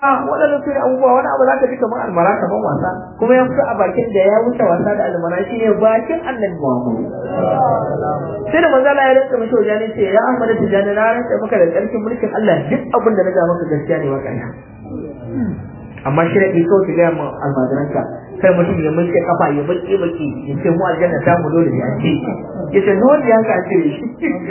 waɗannan su ne abubuwa wani abu za ka ji kamar almara kamar wasa kuma ya fito a bakin da ya wuce wasa da almara shi ne bakin annabi Muhammad sai da manzo Allah ya rantsa mishi wajen ce ya Ahmad tijani na rantsa maka da ƙarfin mulkin Allah duk abin da na ga maka gaskiya ne maka ya amma shi da ke kawai ki gaya ma almajiranka kai mutum ya mulke kafa ya baki baki ya ce mu aljanna ta mu dole ya ce ya ce dole ya ka ce shi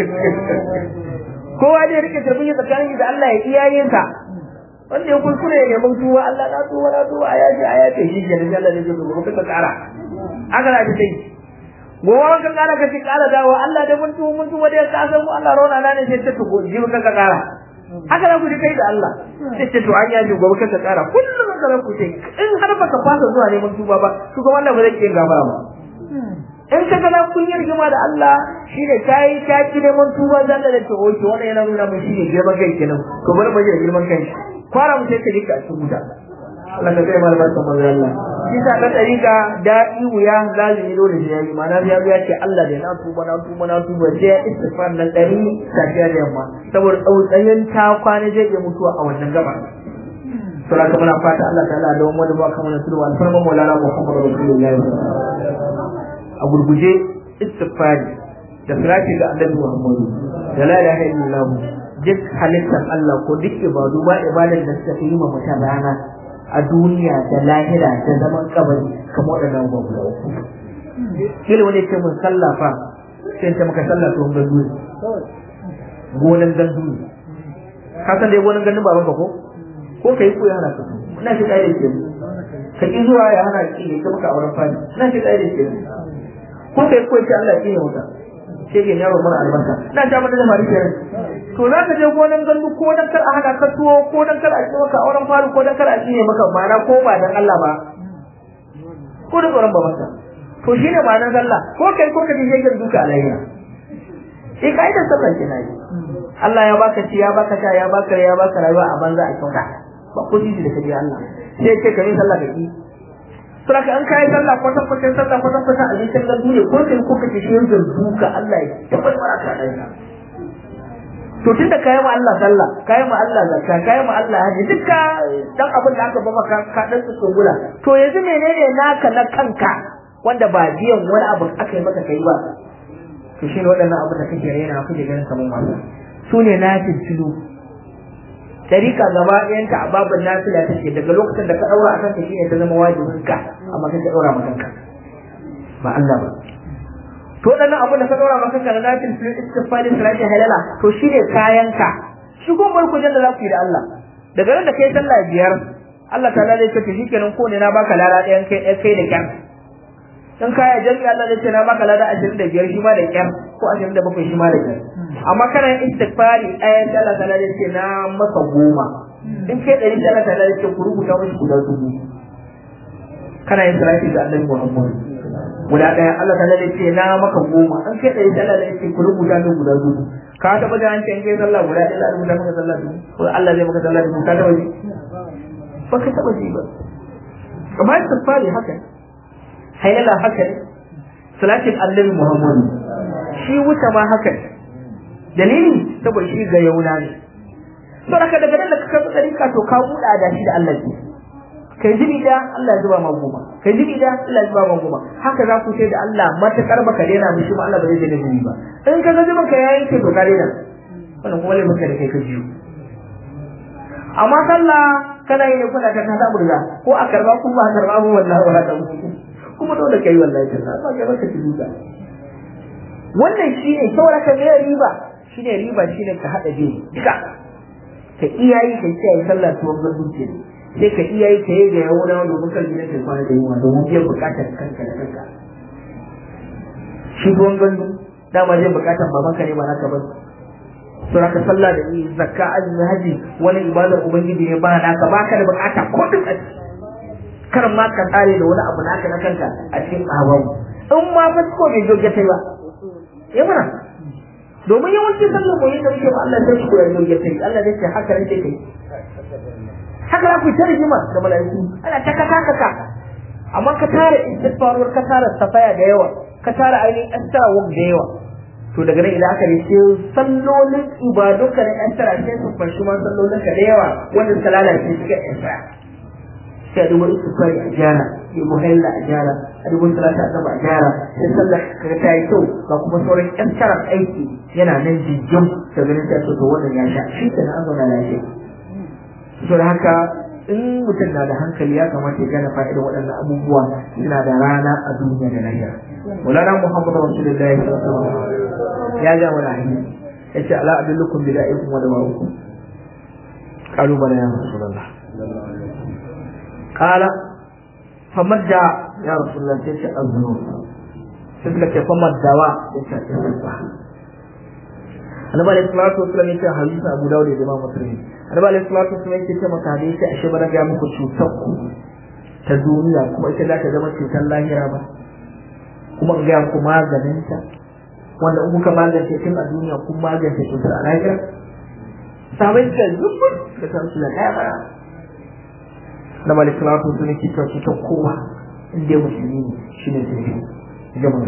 kowa dai rike tarbiyya tsakanin da Allah ya iyayensa wanda ya kuskure ya neman tuwa Allah na tuwa na tuwa a yaji a yaji shi ke nan Allah ne ke gobe ka kara aka na ta sai gowa ka kara ka ci kara dawo Allah da mun tuwa mun tuwa da ka san mu Allah rauna na ne sai ta tuko ji ka ka kara haka za ku ji kai da Allah sai ce to an yaji gobe ka kara kullum ka za ku ce in har baka fasa zuwa neman tuba ba to kuma Allah ba zai kiyin gaba ba in ka ga kun yi rigima da Allah shine kai ka ki neman tuba zan da ta oke wannan yana nuna mun shine girman kai kenan to bari mu ji girman kai fara mu sai ka rika a cikin wuta Allah ka kai mal barka manzo Allah shi sa ka tarika da'i wuya zalimi dole sai yayi mana ya ya ce Allah da na tuba na tuba na tuba sai ya istighfar nan dari safiya da yamma saboda tsautsayin ta kwana zai iya mutuwa a wannan gaba sura ka muna fata Allah ta'ala da wani ba kamar sulwa alfarma maulana Muhammadu rasulullahi a gurguje istighfari da salati ga Annabi Muhammadu da la ilaha illallah duk halittar Allah ko duk ibadu ba ibadar da suka yi ma mutum rana a duniya da lahira da zaman kabari kamar waɗannan ba guda uku. Kila wani ce mun sallah fa sai ta maka sallah to gandu ne. Gonan gandu ne. Ka san dai gonan gandun baban ka ko? Ko kai ko ya hana ka? Ina shi ƙa'idar ke Ka ki zuwa ya hana ki ne ka maka auren fadi. Ina shi ƙa'idar ke Ko kai ko ya ce Allah ya ƙi ne wuta. shege yaro mara albarka na ta mata da mari kenan to za ka je gonan gandu ko dan kar a hada ka tuwo ko dan kar a ci maka auren faru ko dan kar a ci ne maka mana ko ba dan Allah ba ko da tsoron ba maka to shine ba nan sallah ko kai ko ka je shegen duka alayya sai kai da sallah kenan Allah ya baka ci ya baka sha ya baka ya baka rayuwa a banza a kyauta ba ko ji da kaje Allah sai ce kai sallah ka ki Suraka an kayi sallah kwatan kwatan sallah kwatan kwatan a jikin gandu ne ko kai ko kake shi yanzu duka Allah ya tabbata baraka da ka. To tunda kayi ma Allah sallah, kayi ma Allah zakka, kayi ma Allah haji duka dan abin da aka ba maka ka dan su tsungula. To yanzu menene naka na kanka wanda ba biyan wani abu aka yi maka kai ba. To shine waɗannan abin da kake raina kake ganin kamar wasa. Su ne na tilo tarika gaba ɗayanta a babin nafila take daga lokacin da ka ɗaura a kanka shine ta zama wajibin ka amma kai ka ɗaura maka kanka ba Allah ba to dan abin da ka ɗaura maka kanka na nafil fil istifali salati halala to shine kayanka shi ko barku da za ku yi da Allah daga nan da kai sallah biyar Allah ta'ala zai ce shikenan ko ne na baka lada ɗayan kai kai da kyar dan kaya jami'i Allah zai ce na baka lada 25 shi ma da kyar ko 27 shi ma da kyar amma kana yin istighfari ayan Allah ta lalle ce na maka goma in kai dari Allah ta lalle ce ku rubuta mishi guda dubu kana yin salati ga Annabi Muhammad guda daya Allah ta lalle ce na maka goma in kai dari Allah ta ce ku rubuta min guda dubu ka taba da an ce in kai sallah guda ɗaya Allah rubuta maka sallah dubu ko Allah zai maka sallah dubu ka taba ji ba ka taba ji ba kamar istighfari haka hayyala haka ne salatin Annabi Muhammad shi wuta ma haka ne dalili saboda shi ga yauna ne to daga daga nan da ka karɓi ɗarika to ka buɗa da shi da Allah ne kai jibi da Allah ya zuba ma goma kai jibi da Allah ya zuba ma goma haka za ku ce da Allah matakar baka daina mishi ba Allah ba zai daina jibi ba in ka ga zuban ka yayin ke to ka daina wannan kuma lai maka da kai ka jiyo amma sallah kana yin kuna ta ta burga ko a karba ko ba a karba ba wallahi wala ta kuma dole kai wallahi ta ba ga baka duka wannan shine saboda ka ga riba shine riba shine ka hada biyu duka ka iyayi ka kiyaye sallah tuwon garduce sai ka iyayi ka yi da yawon wani domin kan gidan kai kwana da yunwa domin biyan bukatar kanka da kanka shi tuwon gandu dama zai bukatar babanka ne ba naka ba sura ka sallah da zakka azumi haji wani ibadar ubangiji ne ba naka baka da bukata ko duk a kar ma ka tsare da wani abu naka na kanka a cikin awawu in ma fa ko bai joge tai ba ya mana domin yawanci sallar mu yadda muke ba Allah sai shi koyar da yake Allah zai ce haka rake kai haka za ku ta rigima da mala'iku ana ta kaka kaka amma ka tara istighfarwar ka tara safaya da yawa ka tara ainihin astawa da yawa to daga nan idan aka yi sai sallolin ibadunka na yan tara sai su fashi ma sallolin ka da yawa wanda suka lalace suka yan tara sai a duba istifari a gyara ya muhalla a gyara a duba salata a a gyara sai sallar ka ta yi kyau ga kuma sauran yan tara aiki yana nan jijjin da ganin sai to wannan ya sha shi kenan an zauna lafiya to da haka in mutum na da hankali ya kamata ya gane fa'idar waɗannan abubuwa suna da rana a duniya da lahira mulana muhammadu rasulullahi sallallahu alaihi wasallam ya ga wani hadisi yace ala adullukum bi da'ikum wa dawaikum qalu bala ya rasulullah qala famadda ya rasulullah sai ce aznu sai suka ce famadda wa yace isba annabi alaihi salatu wasallam yace hadisi abu dawud da imam muslim annabi alaihi salatu wasallam yace ce maka da yace ashe bara ga muku cutar ku ta duniya kuma ita za ta zama cutar lahira ba kuma in ga muku maganin ta wanda in kuka magance tun a duniya kun magance cutar a lahira sabai ka zubur da san su da kaya bara na malik salatu sun ne kika cutar kowa inda musulmi ne shine zurbi ga mun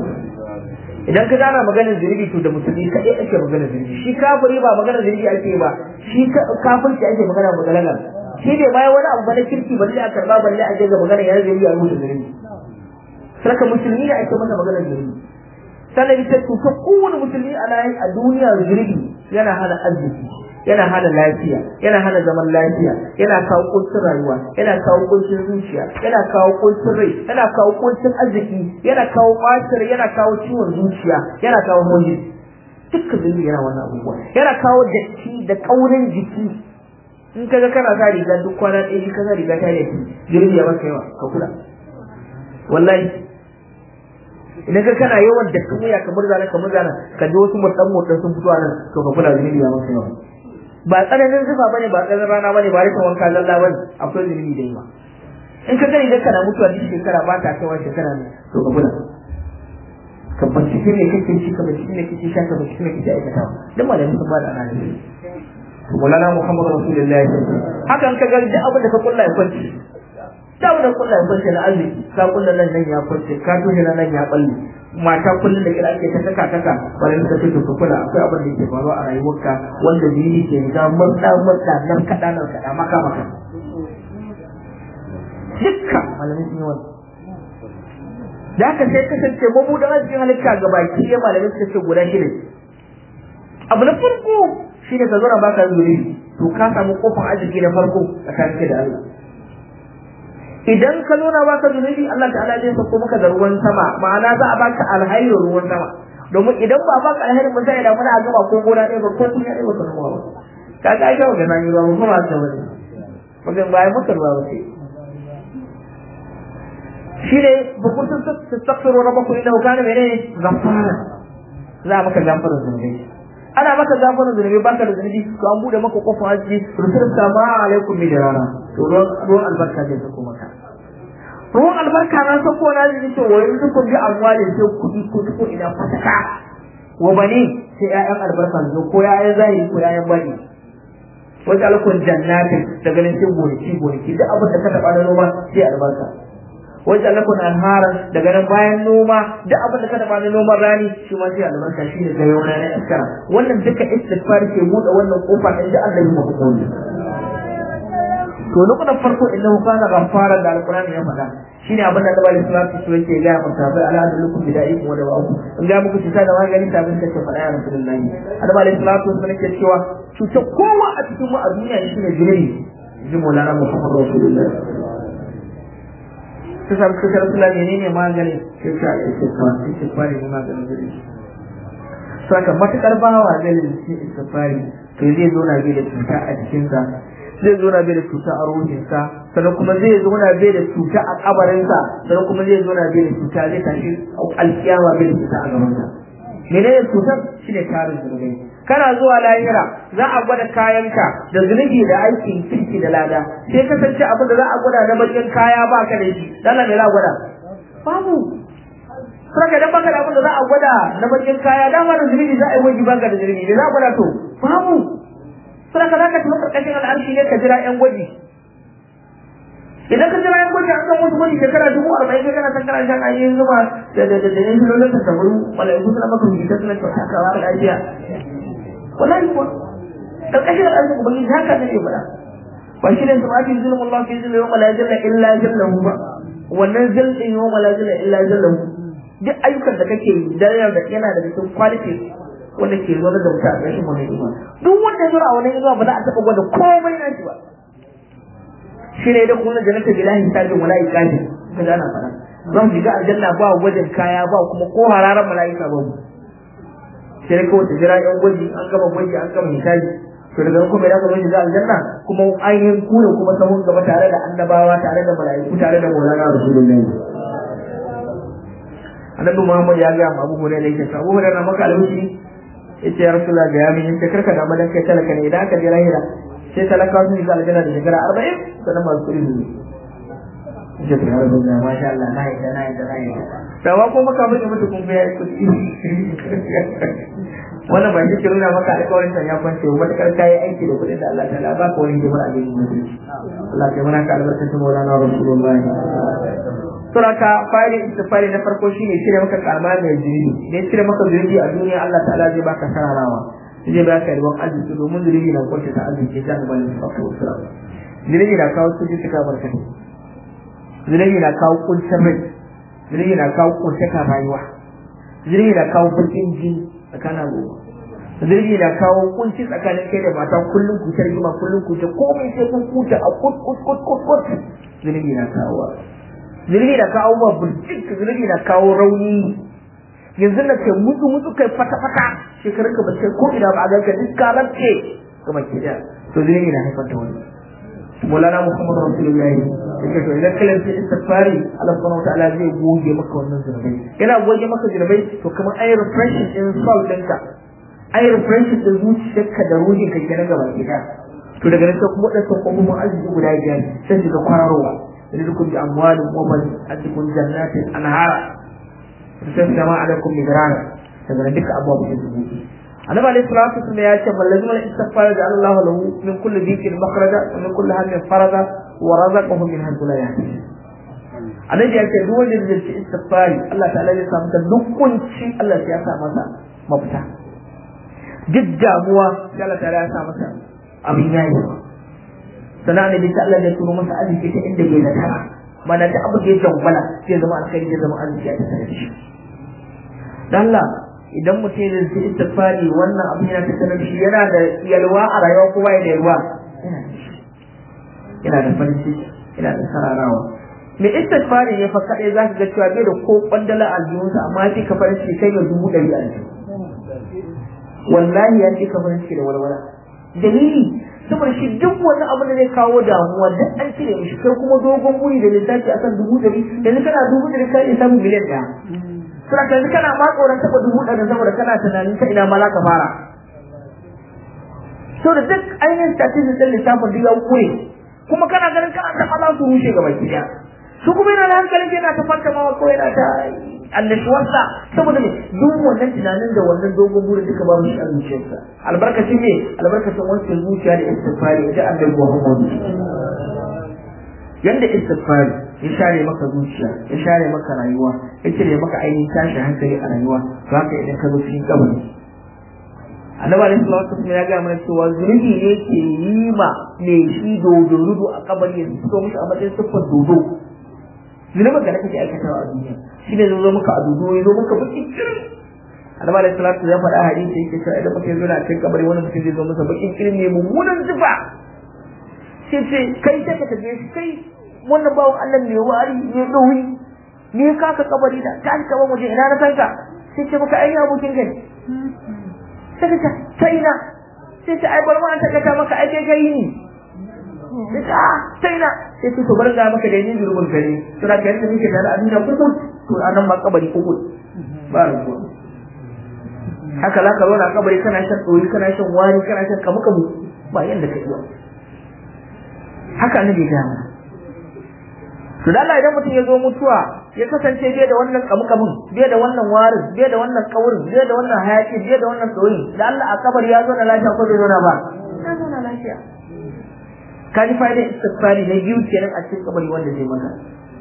idan ka gana maganar zurbi to da musulmi kadai ake maganar zurbi shi kafiri ba maganar zurbi ake ba shi kafirci ake magana maganar shi ne bayan wani abu na kirki ba zai a karba balle a je ga maganar ya zurbi a rubuta zurbi saka musulmi ne ake masa maganar zurbi sannan ita cutar kowane musulmi a layin a duniya zurbi yana hana arziki yana hana lafiya yana hana zaman lafiya yana kawo kuncin rayuwa yana kawo kuncin zuciya yana kawo kuncin rai yana kawo kuncin arziki yana kawo ɓacin yana kawo ciwon zuciya yana kawo hoji dukkan zurbi yana wannan abubuwa yana kawo datti da kaurin jiki in kaga kana sa riga duk kwana ɗaya shi kaga riga ta yi zurbi ya maka yawa ka kula wallahi idan ka kana yawan da kan wuya kamar zana kamar zana ka ji wasu mutan mutan sun fito nan to ka kula zunubi ya maka yawa ba tsananin zufa bane ba tsananin rana bane ba rikin wanka zalla bane akwai zunubi da yawa in ka gani idan kana mutuwa duk shekara ba ta kaiwa shekara ne to ka kula ka bincike ne kake ci ka bincike ne kake sha ka bincike ne kake aikatawa duk malamin sun ba da anani Maulana Muhammad Rasulullahi hakan ka ga duk abin da ka kulla ya kwanci da da kulla ya kwance na arziki ka kulla nan nan ya kwance ka toshe nan nan ya balle mata kullun da kira ake ta saka saka wani suka ce to kula akwai abin da yake faruwa a rayuwarka wanda jini ke ga murda murda nan kada nan kada maka maka dukka malamin sun yi wani da haka sai kasance mabudan arzikin halitta ga baki ɗaya malamin suka ce guda shida abu na farko shine ka zo na baka zuri to ka samu kofar arziki na farko tsakanin da Allah idan ka nuna baka zunubi Allah ta'ala zai sako maka da ruwan sama ma'ana za a baka alhairin ruwan sama domin idan ba baka alhairin ba sai da muna gaba ko gona ɗaya ba ko kun ya ɗaya ba kuma ba kaga ai kawo gana yi ruwa ba kuma ta wani magan bayan maka ruwa ba sai shi ne ba ku sun tattaksaro na bakwai da hukana mene gafara za a maka gafara zunubi ana maka gafara zunubi baka da zunubi to an bude maka kofar haji rusul sama alaikum mi rana to ruwan albarka zai sako maka ruwan albarka na sako na zai ce wai dukkan bi amwali sai kudi ko ko ina fataka wa bani sai ƴaƴan albarka zo ko ƴaƴan zahiri ko ƴaƴan bani wata alkun jannatin daga nan sai gonaki gonaki duk abin da ka taɓa na noma sai albarka wajen lakun anharan daga nan bayan noma duk abin da ka taɓa na noman rani shi ma sai albarka shi ne gayo na iskara wannan duka istighfar ke buɗe wannan kofa inda Allah ya maka kodi to lokutan farko innahu kana ghaffara da alqur'ani ya faɗa shine abin da Allah sallallahu alaihi yake ga maka bai ala da lukum bida'ikum wa dawa'ukum in ga muku cuta da magani ta bin kace faɗa ya rasulullahi Allah alaihi salatu wasallam yake cewa cuta kowa a cikin mu a duniya shine jini jimolana Muhammad rasulullahi ta samu suka rasula menene magani sai ta istighfar istighfar ne maganin gare shi saka matakar bawa zai da istighfar to zai zo na bai da cuta a jikinsa zai zo na bai da cuta a ruhinsa sannan kuma zai zo na bai da cuta a kabarinsa sannan kuma zai zo na bai da cuta zai tashi alkiyama bai da cuta a gabansa menene cutar shine tarin zunubai kana zuwa lahira za a gwada kayanka da zunubi da aikin kirki da lada sai kasance abin da za a gwada na bakin kaya ba ka da shi dala me za a gwada babu saka dan baka da abin da za a gwada na bakin kaya dama da zunubi za a yi wajibi baka da zunubi me za a gwada to babu saka za ka tafi karkashin al'arshi ne ka jira yan gwaji idan ka jira yan gwaji an kan wasu gwaji shekara dubu arba'in kai kana san kana shan ainihin zuma da da da da yan filolin ta tabaru malaiku suna maka rubuta suna kyauta ka ba lafiya wallahi kuwa karkashin al'adun ubangiji haka ne ya faɗa ba shi ne sama fi zulmun Allah fi zulmun yawma la jalla illa jallahu ba wannan zalɗin yawma la jalla illa jallahu duk ayyukan da kake yi da yana da yana da cikin quality wanda ke zuwa da mutum a ƙarshen wannan inuwa duk wanda ya zo a wannan inuwa ba za a taɓa gwada komai na shi ba shi ne da kuma jannata bilahi sajin wala iqabi ka gana fara zan shiga aljanna ba gwajin kaya ba kuma ko hararan mala'ika ba mu sai kawai ta jira yan gwaji an gama gwaji an gama hisabi to daga kuma da kuma shiga aljanna kuma ainihin ku ne kuma sahun gaba tare da annabawa tare da mala'iku tare da maulana rasulullahi annabi muhammad ya ga abu hurairah yake sa abu hurairah maka alhushi yace ya rasulullah ga yamin yace karka da madan kai talaka ne idan aka je lahira sai talaka su shiga aljanna da shekara 40 sannan masu kudi ne yace to ya rasulullah masha Allah na yi na yi na yi dawa ko maka mai mutu kun ga kudi wannan ba shi ke nuna maka alƙawarin ta ya kwance ba matakar kayi aiki da kuɗin da Allah ta la baka wani jama'a da yin mutunci Allah ya mana ka albarkacin maulana rasulullah suraka fari istifari na farko shine cire maka karma mai zunubi ne cire maka zunubi a duniya Allah ta'ala zai baka sararawa zai baka ruwan arziki domin zunubi na kwace ta arziki ta ga bani fato sura zunubi na kawo su cika barkatu zunubi na kawo kuncin rai zunubi na kawo kuncin rayuwa zunubi na kawo bakin jini tsakanin al'umma zunubi na kawo kunci tsakanin kai da mata kullum ku ta rigima kullum ku ta komai sai kun kuta a kut kut kut kut kut zunubi na kawo zunubi na kawo ma burjik zunubi na kawo rauni yanzu na kai mutu mutu kai fata fata shekarun ka ba sai ko ina ba a ganka duk ka rabce kuma ke da to zunubi na haifar da wani Maulana Muhammad Rasulullahi yake to idan kalan sai istighfari Allah subhanahu wa ta'ala zai goge maka wannan zunubai yana goge maka zunubai to kamar ayi refreshing din soul ɗinka ayi refreshing din zuciyarka da ruhin ka kenan gaba ɗaya to daga nan sai kuma wadannan kofofin arziki guda biyar sai shiga kwararowa rizqun bi amwalin wa man adikun jannatin anhara tasama alaikum midrara daga nan duka abubuwa sun zubuɗi annabi alayhi salatu wasallam ya ce ballazi mal istighfar da Allah lahu min kulli dhikin makhraja wa min kulli hammin faraja wa razaqahu min haythu la yahtasib annabi ya ce duk wanda zai ci istighfari Allah ta'ala zai samu duk kunci Allah ya sa masa mafita duk damuwa sai Allah ta'ala ya sa masa abin yayi sannan annabi ta Allah ya turo masa arziki ta inda bai zata mana da abu da ya jangwala sai zama alkhairi ya zama arziki a tattare da shi dan Allah idan mutum ya zai istighfari wannan abin yana tattare da shi yana da yalwa a rayuwa ko bai da yalwa yana da farin ciki yana da sararawa me istighfari ne fa kadai zaka ga cewa bai da ko kwandala a aljihunsa amma sai ka farin ciki kai ga dubu ɗari a aljihu wallahi ya ce ka farin ciki da walwala dalili saboda shi duk wani abu da zai kawo damuwa duk an cire mishi kai kuma dogon buri da lissafi akan dubu ɗari yanzu kana dubu ɗari ka iya samun miliyan ɗaya suna yanzu kana ma tsoron taɓa dubu ɗari saboda kana tunanin ta ina ma za ka fara so da duk ainihin statistics ɗin lissafin duk ya kure kuma kana ganin kana taɓa za su rushe gaba ɗaya su kuma yana da hankalin yana ta fanta ma ko yana ta annashuwarsa saboda ne duk wannan tunanin da wannan dogon burin duka ba shi a zuciyarsa albarkacin ne albarkacin wancan zuciya da istighfari da annabi Muhammad yanda istighfari ya share maka zuciya ya share maka rayuwa ya cire maka ainihin tashin hankali a rayuwa to haka idan ka zo cikin kabari annabi alaihi salatu wasallam ya ga mana cewa zunubi ne ke yi ma me shi dodo a kabari ya fito mishi a matsayin siffar dodo zunubin da kake aikatawa a duniya shi ne zo maka a dudu ya zo maka baki kirin annabi alaihi salatu ya faɗa hadisi yake cewa idan mutum zo na cikin kabari wani mutum zai zo masa bakin kirin ne mummunan zufa sai ce kai sai ka tafi shi kai wannan bawon Allah ne wari ne ɗauri ne ka ka kabari da ta ka ba waje ina na sanka sai ce maka ai abokin kai sai ka ta ina sai ce ai bar ma ta kata maka ai kai kai ni sai ta sai na sai to bar ga maka da yin gurbin gari to da kai muke da a duniya kuku to anan ma kabari kuku ba ruwa haka za ka zo na kabari kana shan ɗoyi kana shan wani kana shan kamu kamu ba yanda ka iya haka ne bai gaya mana to da Allah idan mutum ya zo mutuwa ya kasance bai da wannan kamu kamun bai da wannan warin bai da wannan kaurin bai da wannan hayaki bai da wannan ɗoyi da Allah a kabari ya zo na lafiya ko bai zo na ba ya zo na lafiya ka ji fa'idar istighfari na biyu kenan a cikin kabari wanda zai maka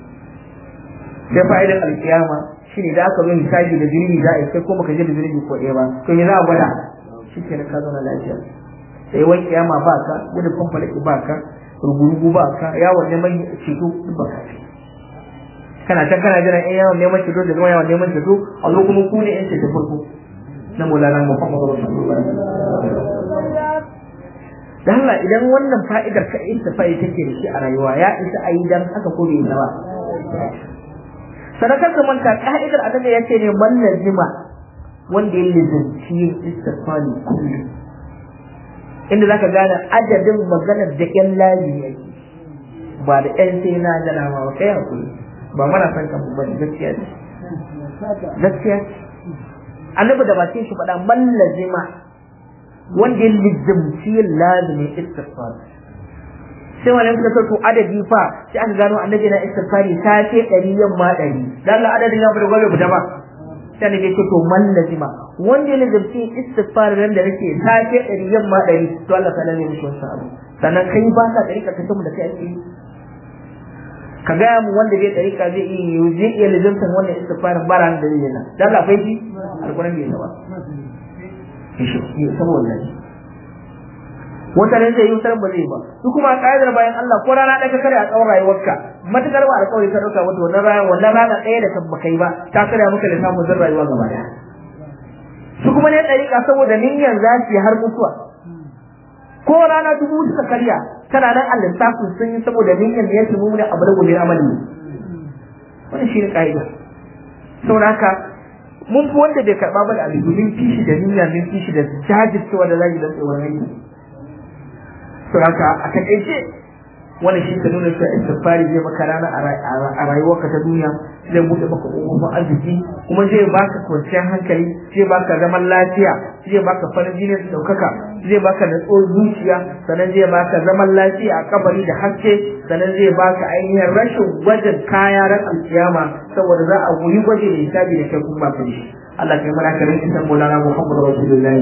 sai fa'idar alkiyama shine da aka zo hisabi da zunubi za a yi sai ko baka je da zunubi ko ɗaya ba to me za a gwada shi kenan ka zauna lafiya sai wani kiyama ba ka gudun fanfalaki ba ka rugurugu ba ka yawon neman ceto duk ba ka kana can kana jiran ɗan yawon neman ceto da zama yawon neman ceto a zo kuma ku ne ƴan ceto farko na mulana muhammadu rasulullah da Allah idan wannan fa'idar ka ita fa'i take da shi a rayuwa ya isa a yi dan haka ko bai ba sadakar ka manta ka'idar annabi ya ce ne man lazima wanda ya lizanci yin istighfari kullum inda zaka gane adadin maganar da ƴan layi yake ba da ƴan sai na gana ma ba kai hakuri ba mana san kan ba gaskiya ne gaskiya annabi da bakin shi faɗa man lazima wanda ya lizamci yin lazimin istighfar sai wani suka sauko adadi fa sai an gano annabi na istighfari ta ce ɗari yamma ɗari dan Allah adadin ya bada gobe fita ba sai annabi ce to man lazima wanda ya lazimci istighfar ran da nake ta ce ɗari yamma ɗari to Allah ta lalle mishi wasu abu sannan kai ba ka ɗari ka kace mu da kai ake ka gaya mu wanda bai ɗari ka zai iya zai iya lazimtan wannan istighfarin bara da zai yana dan Allah bai ji alƙur'ani bai saba shi saboda shi wata ne zai yi wutar ba zai ba su kuma ƙa'idar bayan Allah ko rana ɗaya kare a tsawon rayuwarka matukar ba alƙawari ka ɗauka wata wannan rana wannan rana ɗaya da kan kai ba ta kare maka da samun zan rayuwa gaba ɗaya su kuma ne ɗariƙa saboda niyyar za su yi har mutuwa ko rana dubu suka karya tana nan a lissafin sun yi saboda niyyar da ya tumu ne abu da gobe amali wannan shi ne ƙa'ida saboda haka mun fi wanda bai karɓa ba da abu mun fi shi da niyya mun fi shi da jajircewa da zagi don tsoron aiki to haka a takaice wannan shi ka nuna cewa istighfari zai maka rana a rayuwarka ta duniya zai buɗe maka ƙofofin arziki kuma zai baka kwanciyar hankali zai baka zaman lafiya zai baka farin jini da ɗaukaka zai baka natsuwar zuciya sannan zai baka zaman lafiya a kabari da haske sannan zai baka ainihin rashin gwajin kaya ran alkiyama saboda za a goyi gwaji da hisabi da kai kuma baka da shi Allah kai mana karin isan Maulana Muhammadu Rasulullahi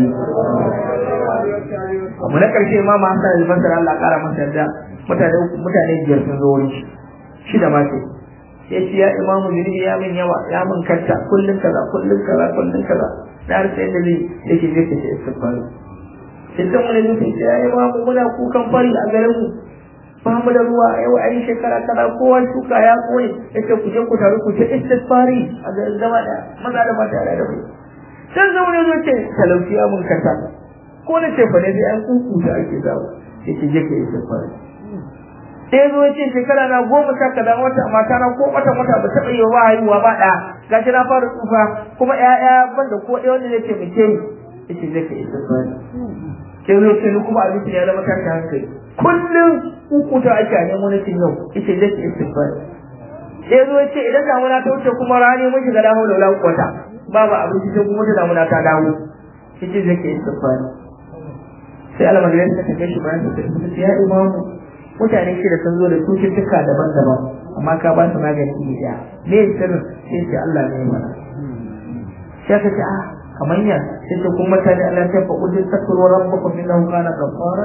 abu na karshe ma ma hasan al-basri Allah kara masa yarda mutane mutane biyar sun zo wurin shi da mace sai ce ya imamu zunubi ya min yawa ya min kanta kullun kaza kullun kaza kullun kaza da har sai da zai yake zai kace istighfar sai dan wani ne sai ya imamu muna kukan fari a garin mu ba mu da ruwa yau ai shekara kaza kowa shuka ya kone yace ku je ku taru ku ce istighfari a garin gaba da maza da mata da ku sai zama ne zo ce talauci ya mun kanta ko da ce fa ne dai an kukuta ake zawo yake je ka istighfari sai zo ya ce shekara na goma sha kaza wata mata na ko wata wata ba taɓa yi wa haihuwa ba ɗa gashi na fara tsufa kuma ƴaƴa ban da ko ɗaya wanda zai taimake ni yace zai ka istighfari sai zo ce ni kuma abinci ya zama tashi hankali kullum kukuta ake a nemo na cin yau yace zai ka istighfari sai zo ya ce idan damuna ta wuce kuma rani mun shiga dawo da wula kwata babu abinci sai kuma ta damuna ta dawo yace zai ka istighfari sai almajirai suka tafi shi bayan su ya imamu mutane shida sun zo da cututtuka daban-daban amma ka ba su magani iri ɗaya me sirrin sai ce Allah ne mana sai ka ce ah kamar ya sai ce kuma mutane Allah ya fa kudin takuru rabbukum innahu kana ghaffara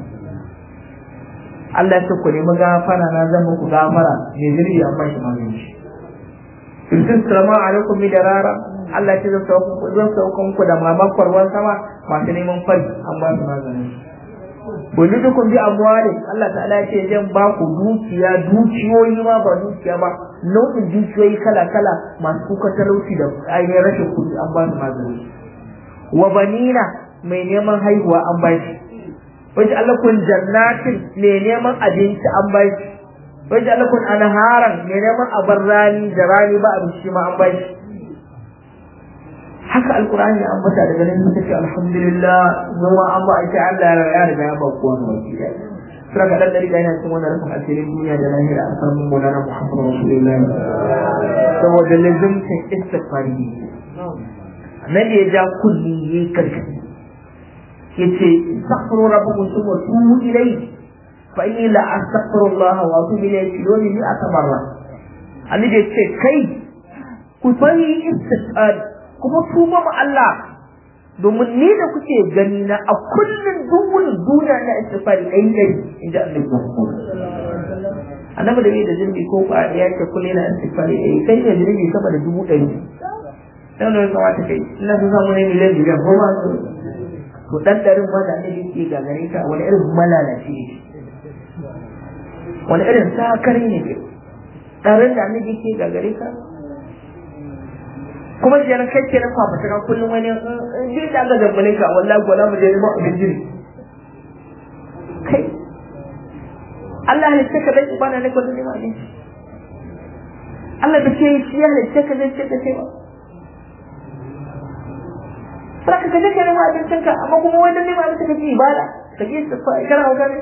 Allah ya ce ku nemi gafara na zan muku gafara me zirgi an ba shi magani shi Yusuf salama alaikum bi darara Allah ya ce zan sauka ku zan sauka muku da mamakon ruwan sama masu neman fari an ba su magani wani dukun bi amwali Allah ta'ala ya ce zan ba ku dukiya dukiyoyi ma ba dukiya ba nau'in dukiyoyi kala kala masu kuka talauci da ainihin rashin kuɗi an ba su magani wa banina mai neman haihuwa an ba shi wajen Allah kun jannatin mai neman abinci an ba shi wajen Allah kun anharan mai neman abar rani da rani ba abinci ma an ba shi haka alkur'ani an bata daga nan suka ce alhamdulillah zama an ba ita Allah ya riga ya ba kowa wani ya sura ga dan dari yana cikin wannan rufin asirin duniya da lahira a kan mun na Muhammadu Rasulullahi saboda lazimtin istighfari nan ya ja kulli yayi karfi yace astaghfiru rabbakum thumma tubu ilayhi fa inni la astaghfirullah wa atubu ilayhi yawmi mi'ata marra annabi yace kai ku fari istighfari kuma tuba ma Allah domin ni da kuke gani na a kullum duwun duniya na istifari ɗai ɗai in ji annabi annabi da bai da zunubi ko ba ya ce kullum yana istifari ɗai kai ne zunubi sama da dubu ɗari dan da ya kamata kai ina sun samu ne miliyan miliyan ko ba su to dan ɗarin ma da annabi ke gagare ka wani irin malalaci ne wani irin sakari ne ke ɗarin da annabi ke gagare ka kuma shi kai ke na kwafata kan kullum wani ji da aka zambale ka wallahi ko mu je neman abin jiri kai Allah halitta ka dai ibada ne ko da neman abinci Allah da ke shi ya halitta ka zai ce da kai ba Saka ka je ka neman abincin ka amma kuma wani neman abincin ka ji ibada ka je kana hauka ne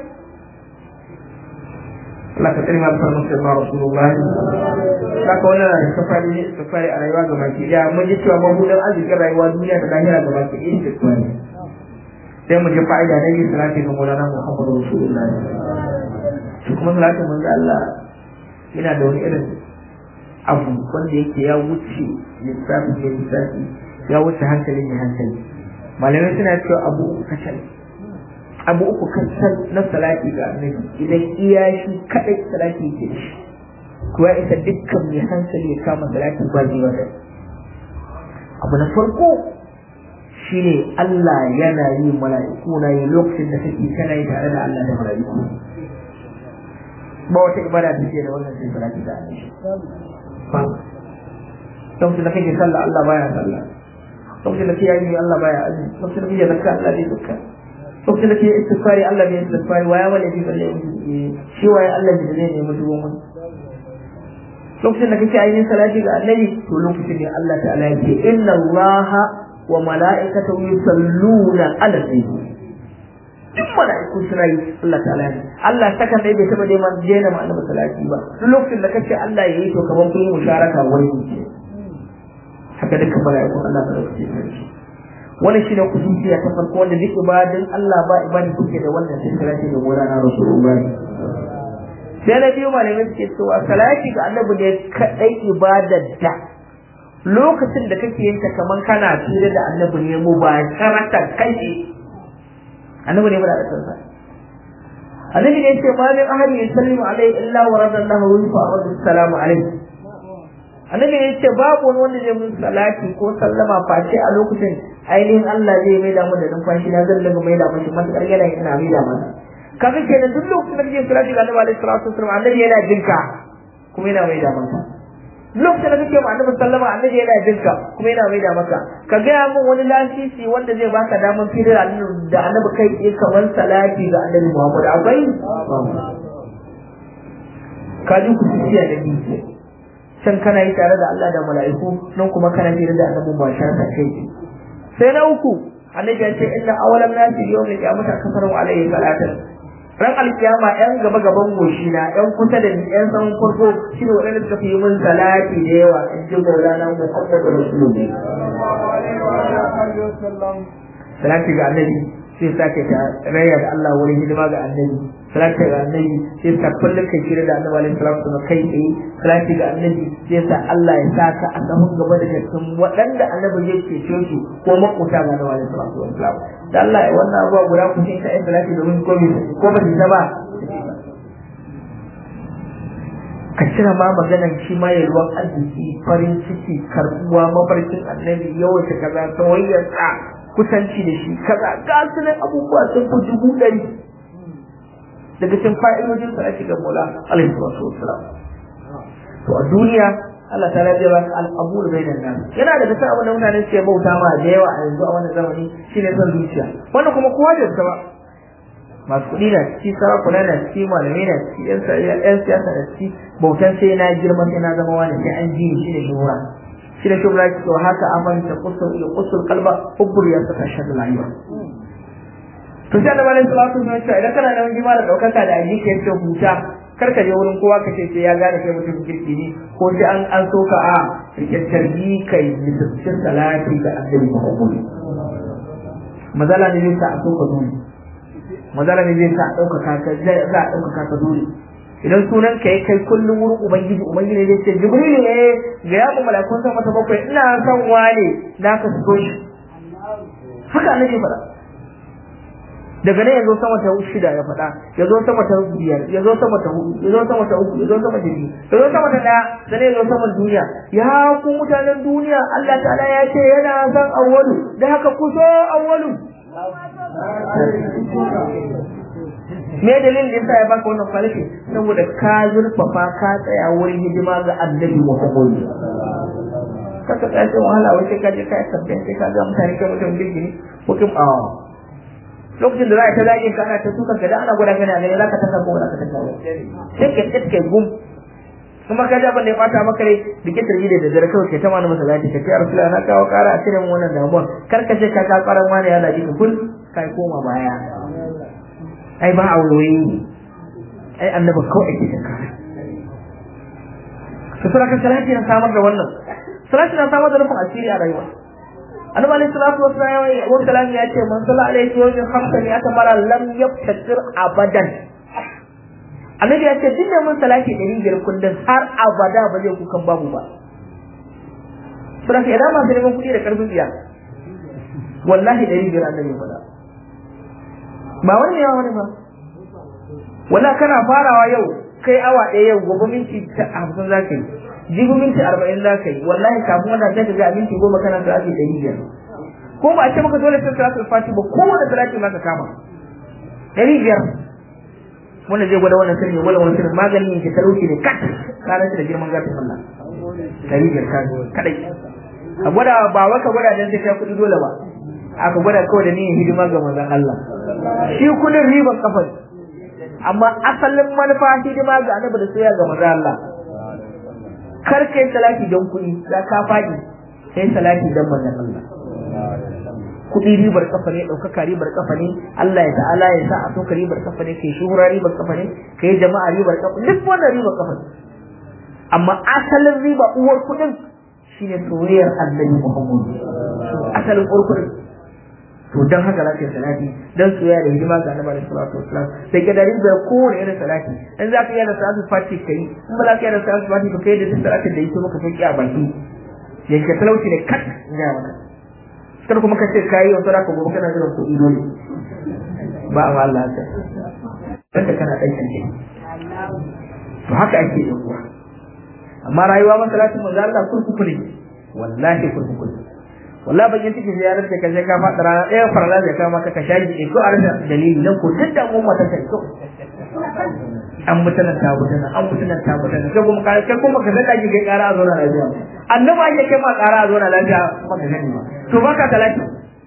Allah ka tsari masu sarmar sirma Rasulullah. Saka wannan na safari ne safari a rayuwa ga baki ɗaya mun ji cewa mabudan arzikin rayuwa duniya da lahira ga baki ɗaya ce tuwa ne. Sai mu ji fa'ida na yin salati ga Maulana Muhammadu Rasulullah. Shi kuma salatin manzo Allah yana da wani irin abu wanda yake ya wuce lissafi mai lissafi ya wuce hankali mai hankali. Malamai suna cewa abu uku kacal. abu uku kan na salati ga annabi idan iya shi kadai salati ke shi kuwa ita dukkan mai hankali ya kama salati ba zai wata abu na farko shine Allah yana yi mala'iku na yi lokacin da kake kana yi tare da Allah da mala'iku ba wata ibada da ke da wannan sai salati ga annabi ba lokacin da kake sallah Allah baya sallah lokacin da kake yi Allah baya azumi lokacin da kake zakka Allah bai zakka lokacin da ke istighfari Allah bai istighfari waya wala bi balle shi waye Allah da zai nemi duwan wani lokacin da kake ainihin salati ga annabi to lokacin ne Allah ta'ala yake inna Allah wa mala'ikatahu yusalluna ala nabi duk mala'iku suna yi Allah ta'ala ne Allah sakan dai bai taba dai man jena ma annabi salati ba duk lokacin da kace Allah yayi to kaman kun yi musharaka wani ne haka dukkan mala'ikun Allah ta dauke shi wannan shine kusuciya ta farko wanda duk ibadin Allah ba ibadin kuke da wannan sai salati ga Maulana Rasulullah sai na biyu malamai suke cewa salati ga annabi ne kadai ibadar da lokacin da kake yin ta kaman kana tire da annabi ne mu ba karata kai annabi ne ba da kansa annabi ne ce ma min ahadin yusallimu alaihi illa wa radallahu wa fa assalamu alaihi annabi ne ce babu wani wanda zai mun salati ko sallama face a lokacin ainihin Allah zai mai da mu da numfashi na zan daga mai da mashi matakar yana ina mai da masa kaga kenan duk lokacin da kake salati ga Annabi alaihi salatu wasallam annabi yana jinka kuma yana mai da masa lokacin da kake ma Annabi sallama annabi yana jinka kuma yana mai da maka ka ga mun wani lasisi wanda zai baka daman firar da Annabi kai tsaye kamar salati ga Annabi Muhammad akwai ka ji ku tsiya da biyu can kana yi tare da Allah da mala'iku nan kuma kana tare da annabi ba sha ta kai sai na uku annabi ya ce inna awalan nasi yawmin qiyamata kafaru alayhi salatan ran alkiyama yan gaba gaban goshi na yan kusa da ni yan san farko shine wadanda suka fi min salati da yawa in ji maulana muhammadu rasulullahi salati ga annabi sai sake ta rayar da Allah wurin hidima ga annabi salati ga annabi sai sa kullum kai shirya da annabi alaihi salatu wasallam kai tsaye salati ga annabi sai sa Allah ya saka a sahun gaba da cikin waɗanda annabi zai cece su ko makuta ga annabi alaihi salatu wasallam da Allah ya wannan abuwa guda ku sai kai salati domin ko bi ko ba ta ba ka cira ma maganan shi ma ya ruwan arziki farin ciki karbuwa mafarkin annabi yawaita kaza tawayyarsa kusanci da shi kaza ga su nan abubuwa sun fi dubu ɗari daga cikin fa'idojin sa ake ga Mola alaihi wasallam to a duniya Allah ta zai ba al'abul bainan nas yana da cikin abin da mutane suke bauta ma da yawa a yanzu a wannan zamani shine son zuciya wannan kuma kowa da ba masu kuɗi na ciki sarakuna na ciki malamai na ciki yan siyasa na ciki bautan sai na girma sai na zama wani sai an ji shi ne shura shi da shubra ki haka aman ta kusur ya kusur kalba hubbur ya saka shi rayuwa to sai annabi alaihi salatu wasallam ya idan kana nan jima da daukaka da aji ke ce huta kar ka je wurin kowa ka ce sai ya gane kai mutum kirki ne ko sai an an soka a rikicin kai misalcin salati ga annabi Muhammad mazala ne zai sa a soka dole mazala ne zai sa a ɗaukaka ka za a ɗaukaka ka dole idan sunan ka kai kullum wurin ubangiji ubangiji zai ce jibrilu ne ga yabu malakun sama ta bakwai ina son wane na ka so shi haka annabi faɗa daga nan ya zo sama ta shida ya faɗa ya zo sama ta biyar ya zo sama ta hudu ya zo sama ta uku ya zo sama ta biyu ya zo sama ta ɗaya da ne ya zo sama duniya ya ku mutanen duniya Allah ta'ala ya ce yana son awwalu da haka ku so awwalu me dalilin da yasa ya baka wannan kwalifi saboda ka zurfafa ka tsaya wurin hidima ga annabi Muhammad kaka tsaya sai wahala wai sai ka je ka sabbin sai ka ga mutane kai mutum girgini mutum a lokacin da za a ta zagin ka ana ta suka ka da ana gwada kana gani za ka ta samu wani ka ta samu sai ka tsit kai gum kuma ka ji abin da ya bata maka rai bikin tarbi da daddare kawai ke ta mana masa zaki ka ce a rasula na kawo kara a cikin wannan damuwa kar ka ce ka ka karan wani ya laji ka kul kai koma baya ai ba a wuri ai annaba kawai ake ta kare to sura kan salati na samar da wannan salati na samar da rufin asiri a rayuwa annabi alaihi salatu wassalam ya ce man salla alaihi wa sallam khamsa ni atamara lam yaftakir abadan annabi ya ce duk da mun salati ɗari biyar kullum har abada ba zai kukan babu ba sura ka idan masu neman kuɗi da ƙarfin tsiya wallahi ɗari biyar annabi ya faɗa ba wani yawa wani ba wala kana farawa yau kai awa ɗaya yau gobe minti hamsin za ka yi jibi minti arba'in za ka yi wallahi kafin wannan sai ka ga minti goma kana salati ɗari biyar ko ba a ce maka dole sai salatul fati ba kowane salati ma ka kama ɗari biyar wanda zai gwada wannan sirri wala wannan sirri maganin yake talauci ne kat ranar da girman gafin Allah ɗari biyar ka kadai a gwada ba wai ka gwada dan sai kai kuɗi dole ba aka gwada kawai da niyyar hidima ga manzon Allah shi kudin riban kafar amma asalin manufa hidima ga annabi da soyayya ga manzon Allah kar kai salati don kuɗi za ka faɗi kai salati don manzon Allah kuɗi ribar kafa ne ɗaukaka ribar kafa ne Allah ya ta'ala ya sa a soka ribar kafa ne kai shuhura ribar kafa ne kai jama'a ribar kafa duk wannan ribar kafa ne amma asalin riba uwar kuɗin shine soyayyar annabi Muhammad asalin uwar kuɗin to dan haka za ka yi salati dan soyayya da hidima ga annabi sallallahu alaihi wasallam sai ka dari da kowane irin salati in za ka yi da salatu fati kai in ba za ka yi da salatu fati ka kai da salatin da yake maka sauki a baki yanke talauci ne kat ga maka kar kuma ka ce kai yau sadaka gobe kana jiran kuɗi dole ba a Allah ta kanta kana dan kance to haka ake yi kuwa amma rayuwa masalatin manzo Allah kurkuku ne wallahi kurkuku ne wallahi bakin ciki ziyarar da kaje ka faɗa rana ɗaya farla da kama ka shaji ne ko a rasa dalili nan ko duk da mu mata ta ko an mutana ta mutana an mutana ta mutana sai kuma kai kai kuma ka zaka ji kai ƙara a zo na lafiya annabi ake kai ma ƙara a zo na lafiya maka gani ba to baka talaki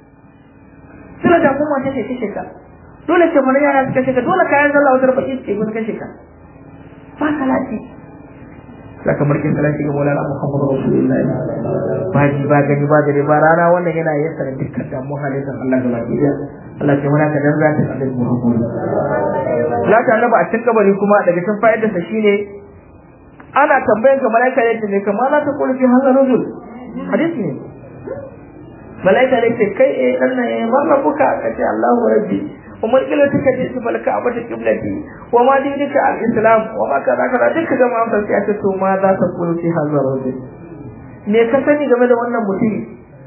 sila da kuma ta ce kashe ka dole ce mana yara su kashe ka dole kayan sallah wata baki ce kun kashe ka ba talaki saka markin salati ga Maulana Muhammadu Rasulullahi ba ji ba gani ba gari ba rana wannan yana yasa da dukkan damu halittar Allah ga baki da Allah ce muna ka dan zata Allah Muhammadu Laka annaba a cikin kabari kuma daga cikin fa'idar sa shine ana tambayan ka malaika yace ne kamar la ta kullu fi hadha rajul hadisi ne malaika ne ce kai eh dan nan marra buka kace Allahu rabbi ومن قال تلك جئت فالكعبة قبلتي وما دينك الإسلام وما كذا كذا دك جماعة فسيأتي ماذا تقول في هذا الرجل me ka sani game da wannan mutum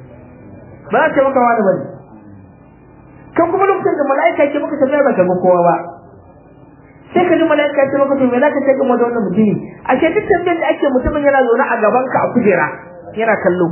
ba a ce maka wani bane kan kuma lokacin da mala'ika ke maka tafiya ba ka ga kowa ba sai ka ji mala'ika ce maka to me zaka ce game da wannan mutumi a ce duk tambayar da ake mutumin yana zaune a gaban ka a kujera yana kallo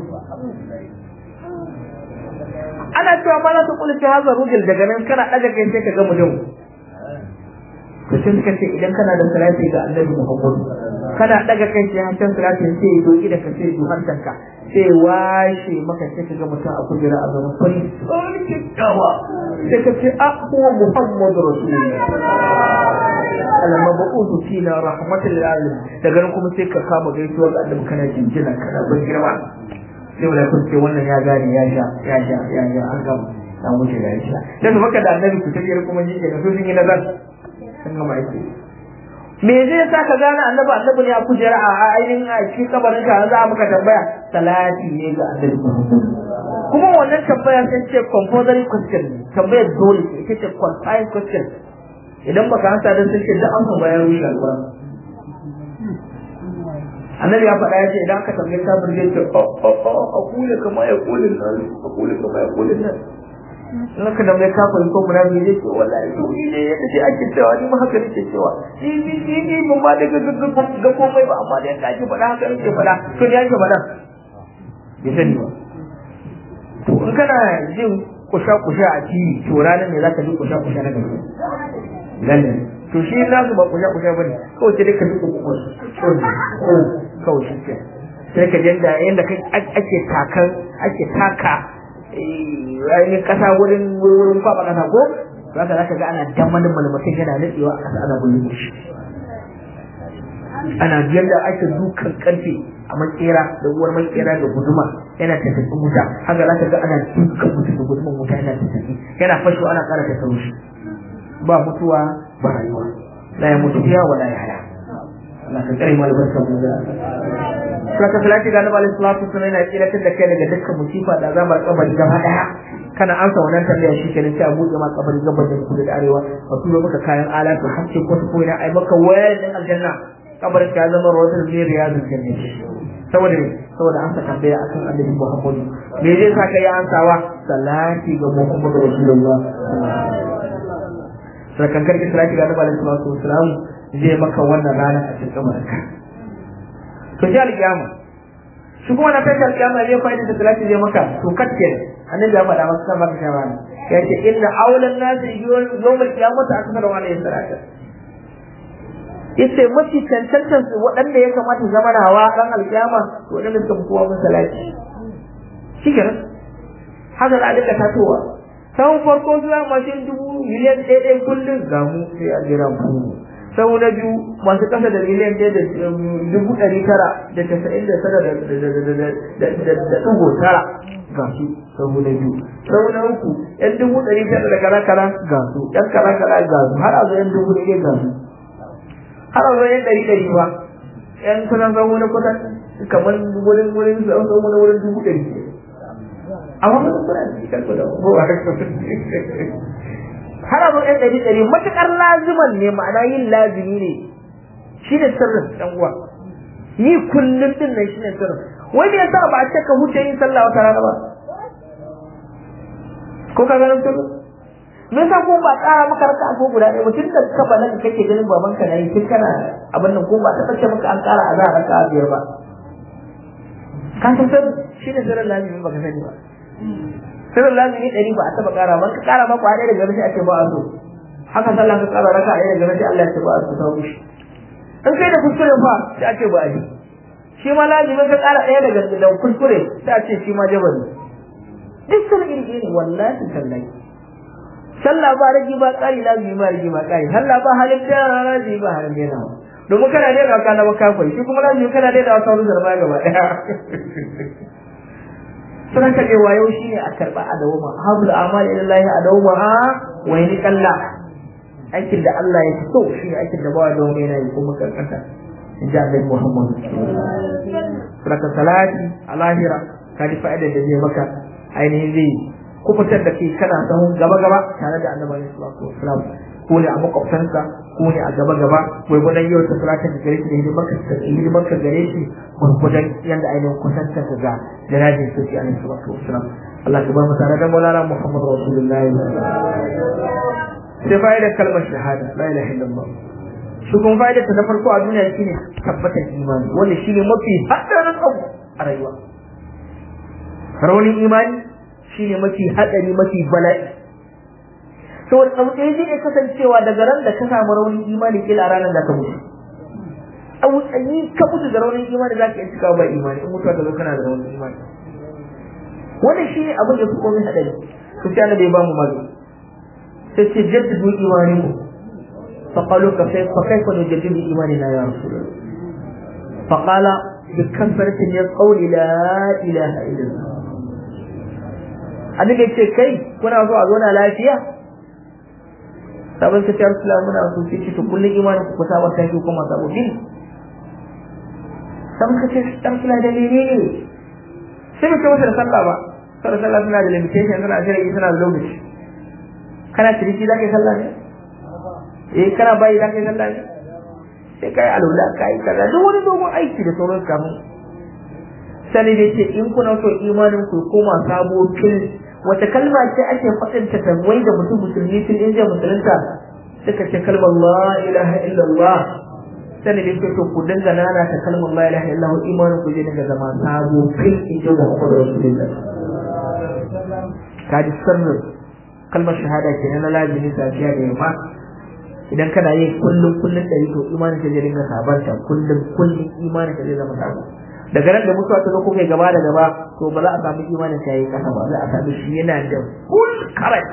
ana cewa ma za su kula fi hazar rujul daga nan kana daga kai sai ka ga mutum to sai suka ce idan kana da salati ga annabi Muhammad kana daga kai sai hancan salati sai ya doki da ka sai ju hancanka sai washe maka sai ka ga mutum a kujera a zaman fari sai kyakkyawa sai ka ce a huwa Muhammad rasulullah al-mabu'uth fina rahmatul lil alamin daga nan kuma sai ka kama gaisuwa ga annabi kana jinjina kana bin girma sai wala kun ce wannan ya gane ya sha ya sha ya sha an gama an wuce da ya sha dan su maka da annabi ku tafiyar kuma ji kenan su sun yi nazar sun gama aiki me zai sa ka gane annabi annabi ne a kujera a ainihin a cikin kabarin ka za maka tambaya salati ne ga annabi kuma wannan tambaya sai ce compulsory question tambayar dole ita ce qualifying question idan baka hanta da sai ce da an bayan rushe alƙur'ani annabi ya faɗa ya ce idan aka tambaye kafir zai ce a kule kama ya kule nan a kule kama ya kule nan naka da mai kafa ko mura ne zai ce wallahi to ni ne yadda sai ake cewa ni ma haka nake cewa ni ni ni ni mun ba da ga ga komai ba amma da yadda ake faɗa haka nake faɗa to ne ake faɗa bai sani ba to in kana jin kusha kusha a TV to ranar ne zaka ji kusha kusha na gaba lalle to shi na su ba kusha kusha bane kawai sai ka ji kukus kawai shi ke sai ka janda yanda ake takan ake taka ainihin kasa wurin wurin kwaba kasa ko za ka zaka ga ana damalin malmatin yana nutsewa a kasa ana bullo shi ana yadda ake dukan karfe a makera da uwar makera da guduma yana tafi wuta haka za ka ga ana dukan mutum da guduman wuta yana tafi yana fashewa ana kara tafi shi ba mutuwa ba rayuwa la ya mutu ya wala ya haya Allah ka kare mu albarka mu da saka salati ga Annabi sallallahu alaihi wasallam yana tsiratar da kai daga dukkan musifa da azabar kabari gaba daya kana ansa wannan tambaya shi kenan sai a buɗe ma kabari gaba da kudu da arewa a turo maka kayan alatu har sai ko ko ina ai maka wayar din aljanna kabarin ka zama rawatul min riyadul jannah saboda me saboda an saka tambaya akan Annabi Muhammad me zai sa kai ansawa salati ga Muhammad Rasulullah sakan karki salati ga Annabi sallallahu alaihi wasallam zai maka wannan rana a cikin kabarinka to sai alƙiyama shi kuma na tashi alƙiyama zai fa'ida da salati zai maka to kakke annabi ya faɗa maka sama da shawara ya ce inna awlan nasi yawm al-qiyamati akthar wa alayhi salatu yace mafi cancantar su waɗanda ya kamata zama na hawa ran alƙiyama to waɗanda suka fi kowa mun salati shi kenan haka za a dinga tatowa sau farko zuwa mashin dubu miliyan ɗaya ɗaya kullum ga mu sai a jira mu sau na biyu masu kasa da miliyan ɗaya da dubu ɗari tara da tasa'in da tara da ɗigo tara ga su sau na biyu sau na uku yan dubu ɗari tara da kara kara ga su yan kara kara ga su har a zo yan dubu ɗari ga su har a zo yan ɗari ɗari ba yan kusan sau na kusan kamar wurin wurin sau na wurin dubu ɗari amma ba su kuna cikin kuɗa har abin ɗan ɗari ɗari matuƙar laziman ne ma'ana yin lazimi ne shi ne sirrin ɗan uwa yi kullum ɗin nan shi ne sirrin wai me yasa ba a ce ka huce yin sallah wata rana ba ko ka ganin sirrin me yasa ko ba tsara maka raka ko guda ɗaya ba tun da ka bala kake ganin baban ka nayi tun kana abin nan ko ba ta ce maka an ƙara a za a raka biyar ba ka san sirrin shi ne sirrin lazimi ba ka sani ba sirrin lazimi ɗari ba a taɓa ƙara ba ka ƙara maka ɗaya daga sai ake ba a so haka sallah ka ƙara raka ɗaya daga sai Allah ya ce ba a so ta wuce in kai da kuskure fa sai ake ba a yi shi ma lazimin ka ƙara ɗaya daga da kuskure sai a ce shi ma jabari duk sun iri iri wallahi tallahi sallah ba rage ba ƙari lazimi ba rage ba ƙari sallah ba halin da lazimi ba halin da domin kana daina ka na makafai shi kuma lazimi kana daina wata wani zarba gaba ɗaya sunan kaɗe wayo shi ne a karɓa a dawoma habul amal ilallahi a dawoma ha wai ni kalla aikin da Allah ya so shi ne aikin da bawa dawoma yana yi kuma kankanta in ji annabi Muhammad saka salati a lahira ka ji fa'ida da zai maka ainihin zai kubutar da kai kana sahun gaba gaba tare da annabi sallallahu alaihi wasallam ko ne a makwabtansa ko ne a gaba gaba gwargwadon yau ta salatin da gare shi da hidimar ka gare shi gwargwadon yadda ainihin kusantar ka ga janajin soci alaihi salatu wasalam Allah ka ba mu tare da Maulana Muhammad Rasulullah sai fa'idar kalmar shahada la ilaha illallah shi kuma fa'idar ta farko a duniya shine tabbatar imani wanda shine mafi hadarin abu a rayuwa raunin imani shine mafi hadari mafi bala'i saboda abu ɗaya zai iya kasancewa daga ran da ka samu raunin imani kila ranar da ka mutu abu tsayi ka mutu da raunin imani za ka iya cikawa ba imani in mutuwa ta zo kana da raunin imani wannan shi ne abin da su komai haɗari su ce annabi ya ba mu mazo sai ce jaddidu imani mu فقالوا كيف فكيف نجدد إيماننا يا رسول الله فقال بكثرة من القول لا إله إلا الله annabi ce kai kuna so a zauna lafiya sabon ka tiyar sula muna so ce ce to kullum imanin ku kusa wata shi kuma sabo bin sabon ka ce tiyar sula da lene ne sai mutum masa da sallah ba sallah sallah suna da limitation suna da suna da lokaci kana tiriki za ka yi sallah ne eh kana bayi za ka yi sallah ne sai kai alula kai kaza duk wani dogon aiki da sauran kamun sani da ce in kuna so imanin ku koma sabo fil wata kalma ce ake faɗin ta tarwai da mutum musulmi tun in zai musulunta suka ce kalmar la ilaha illallah sani da to ku dinga nana ta kalmar la ilaha illallah imanin ku zai dinga zama sabo fil in ji Muhammadu Rasulullah ka ji sirrin kalmar shahada ke na lazimi safiya da yamma idan kana yin kullum kullum ɗari to imanin ka zai dinga sabanta kullum kullum imanin ka zai zama sabo daga nan da mutuwa ta zo kuka gaba da gaba to ba za a samu imanin ka yayi kasa ba za a samu shi yana da full current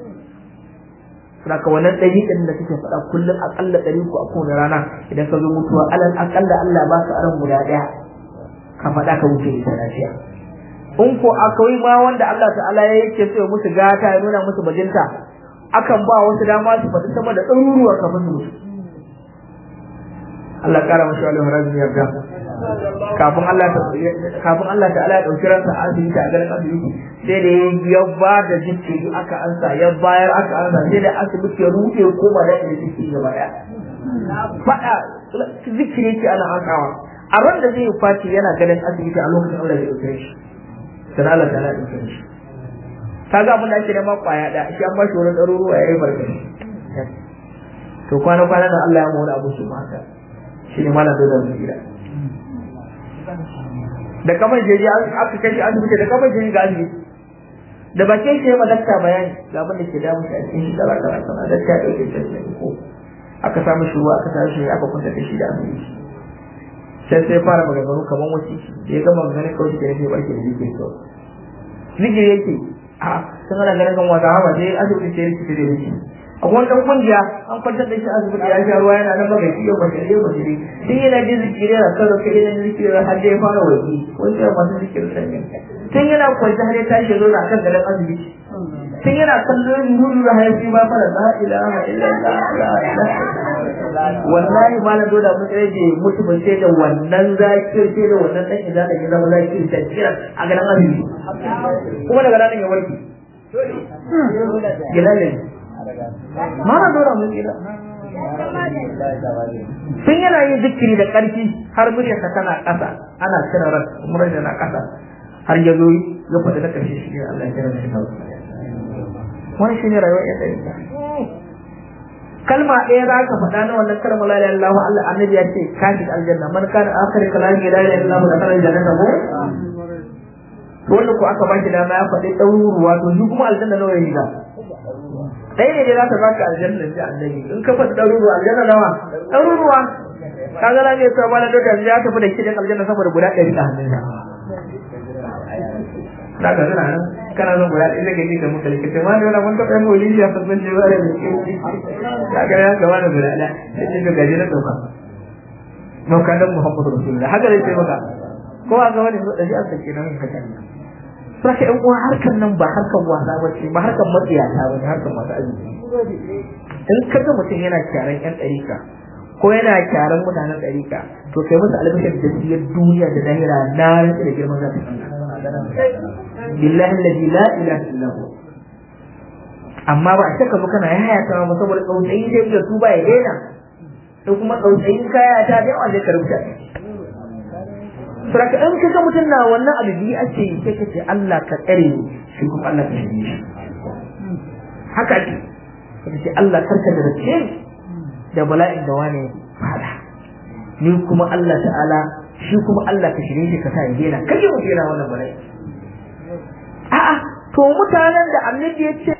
Saka wannan ɗari ɗin da kake faɗa kullum aƙalla ɗari ku a kowane rana idan ka zo mutuwa alal aƙalla Allah ba ka aron guda ɗaya ka faɗa ka wuce ita lafiya. In ko akwai ma wanda Allah ta'ala ya yake so musu gata ya nuna musu bajinta akan ba wasu dama su faɗi sama da ɗaruruwa kafin su mutu. Allah ƙara mashi alaihi razumi yarda. Kafin Allah kafin Allah ta'ala ya ɗauki ransa a asibiti a garin asibiti sai da ya ba da jikiri aka ansa ya bayar aka ansa sai da asibiti ya rufe koma da inda jikiri gaba ɗaya. Faɗa zikiri ke ana ansawa. A ran da zai faci yana ganin asibiti a lokacin Allah ya ɗauke shi. Sai Allah ta'ala ya ɗauke shi. ka ga abin da ake nema kwaya da shi an bashi wani ɗaruruwa ya yi barkashi to kwana kwana da Allah ya mu wani abu shi ma haka shi ne malam da zan gida da kamar jeji aka kai shi asibiti da kamar jeji ga asibiti da bakin shi ma dakta bayani ga abin da ke damu shi a cikin shi kaza kaza kaza dakta ya ɗauke shi ko aka samu shi ruwa aka samu shi aka kwanta da shi da asibiti sai sai fara maganganu kamar wasu da ya gama magana kawai shi ke nufi barke da jikin kawai zikiri yake a sun ana ganin kan wata hawa sai asibiti sai rikici da rikici a wani dan kungiya an kwantar da shi asibiti ya sha ruwa yana nan ba gaci yau bashi yau bashi ne tun yana jin zikiri yana karo kai yana zikiri har da ya fara waki wani sai masu zikiri sanya tun yana kwanci har ya tashi zo na kan garin asibiti tun yana kallon nuru da haifi ba fara la ilaha illallah la ilaha wallahi malam dole mun tsare je mutu ban sai da wannan zakir sai da wannan dan idan da ya zama zakir sai kira a garin asibiti kuma daga ranar ya warke gilalle mana dora mun gida sun yana yin zikiri da ƙarfi har muryarsa tana ƙasa ana cire ran muryarsa na ƙasa har ya zo ya faɗi na ƙarshe shi ne Allah ya kira shi wani shi ne rayuwar yan ɗari kalma ɗaya za ka faɗa na wannan kalmar la ilaha illallah Allah annabi ya ce ka shiga aljanna man kana akhir kalami la ilaha illallah da kana aljanna ko to wanda ko aka baki dama ya faɗi ɗaruruwa to shi kuma aljanna nawa ya shiga ɗaya ne dai za ka baka aljanna ji annabi in ka faɗi ɗaruruwa aljanna nawa ɗaruruwa ka ga na ne ta bala da ya tafi da kidan aljanna saboda guda ɗari a hannunsa za ka zana nan kana zan guda ɗaya daga da muka likita ma da wani mun taɓa yin wani ya fasan ce ba da muke ya ga ya gaba da guda ɗaya sai ce ga gaji na ɗauka ɗauka don muhammadu rasulullah haka zai ce maka ko a ga wani da shi an sake nan haka Saka ‘yan uwa harkar nan ba harkar wasa ba ce, ba harkar matsiyata ba ne harkar masu arziki. In ka ga mutum yana kyaran ‘yan ɗarika, ko yana kyaran mutanen ɗarika, to kai musu albashar da siyar duniya da lahira na rantsi da girman zafi. Billahi lalli la ilaha illa hu. Amma ba a shakka ba kana yaya ta ba saboda tsautsayi zai iya tuba ya daina. Sai kuma tsautsayin kaya ta da yawa zai karbuta. Saraka in kaga mutum na wannan abu biyu ake yi sai kace Allah ka tsare ni shi kuma Allah ka shirye shi. Haka ake. Kace Allah karka da race da bala'in da wane fada. Ni kuma Allah ta'ala shi kuma Allah ka shirye shi ka sa ya daina kai mu daina wannan bala'i. A'a to mutanen da annabi ya ce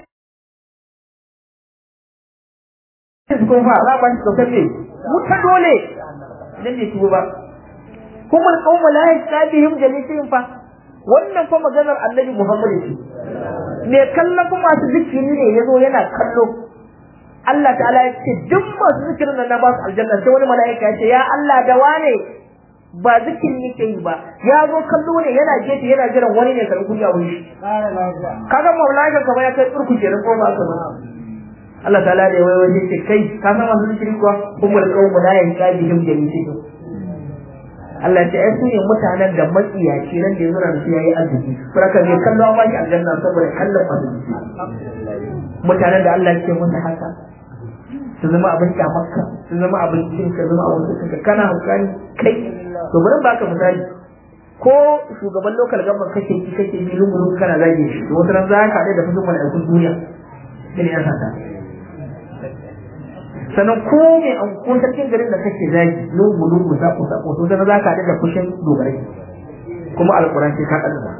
su kuma za ba shi saukar ne wuta dole idan bai tuba ba kuma alƙawma la yastabihim jalisihim fa wannan fa maganar annabi Muhammad ce me kallon kuma masu zikiri ne yazo yana kallo Allah ta'ala ya ce duk masu zikirin nan na ba su aljanna sai wani mala'ika ya ce ya Allah da wane ba zikirin yake yi ba ya zo kallo ne yana gefe yana jiran wani ne karɓi kuɗi a wuri kaga mala'ika kamar ya kai tsurku kenan ko ba ka ba Allah ta'ala da wai wani ce kai ka san masu zikiri kuwa kuma alƙawma la yastabihim jalisihim Allah ce ai su ne mutanen da matsiyaci nan da ya zura su yayi arziki saboda bai kallo an baki aljanna saboda kallon arziki mutanen da Allah ke musu haka su zama abin kyamarka su zama abin cin ka zama abin cin ka kana hankali kai to bari baka misali ko shugaban local government kake ki kake bi lungu kana zage shi to wata ran za ka da fushin mala'ikun duniya ne ya sata sannan ko mai an ko sarkin garin da kake zagi lungu lungu za ku sako to dan za ka da fushin dogarai kuma alquran sai ka kaddara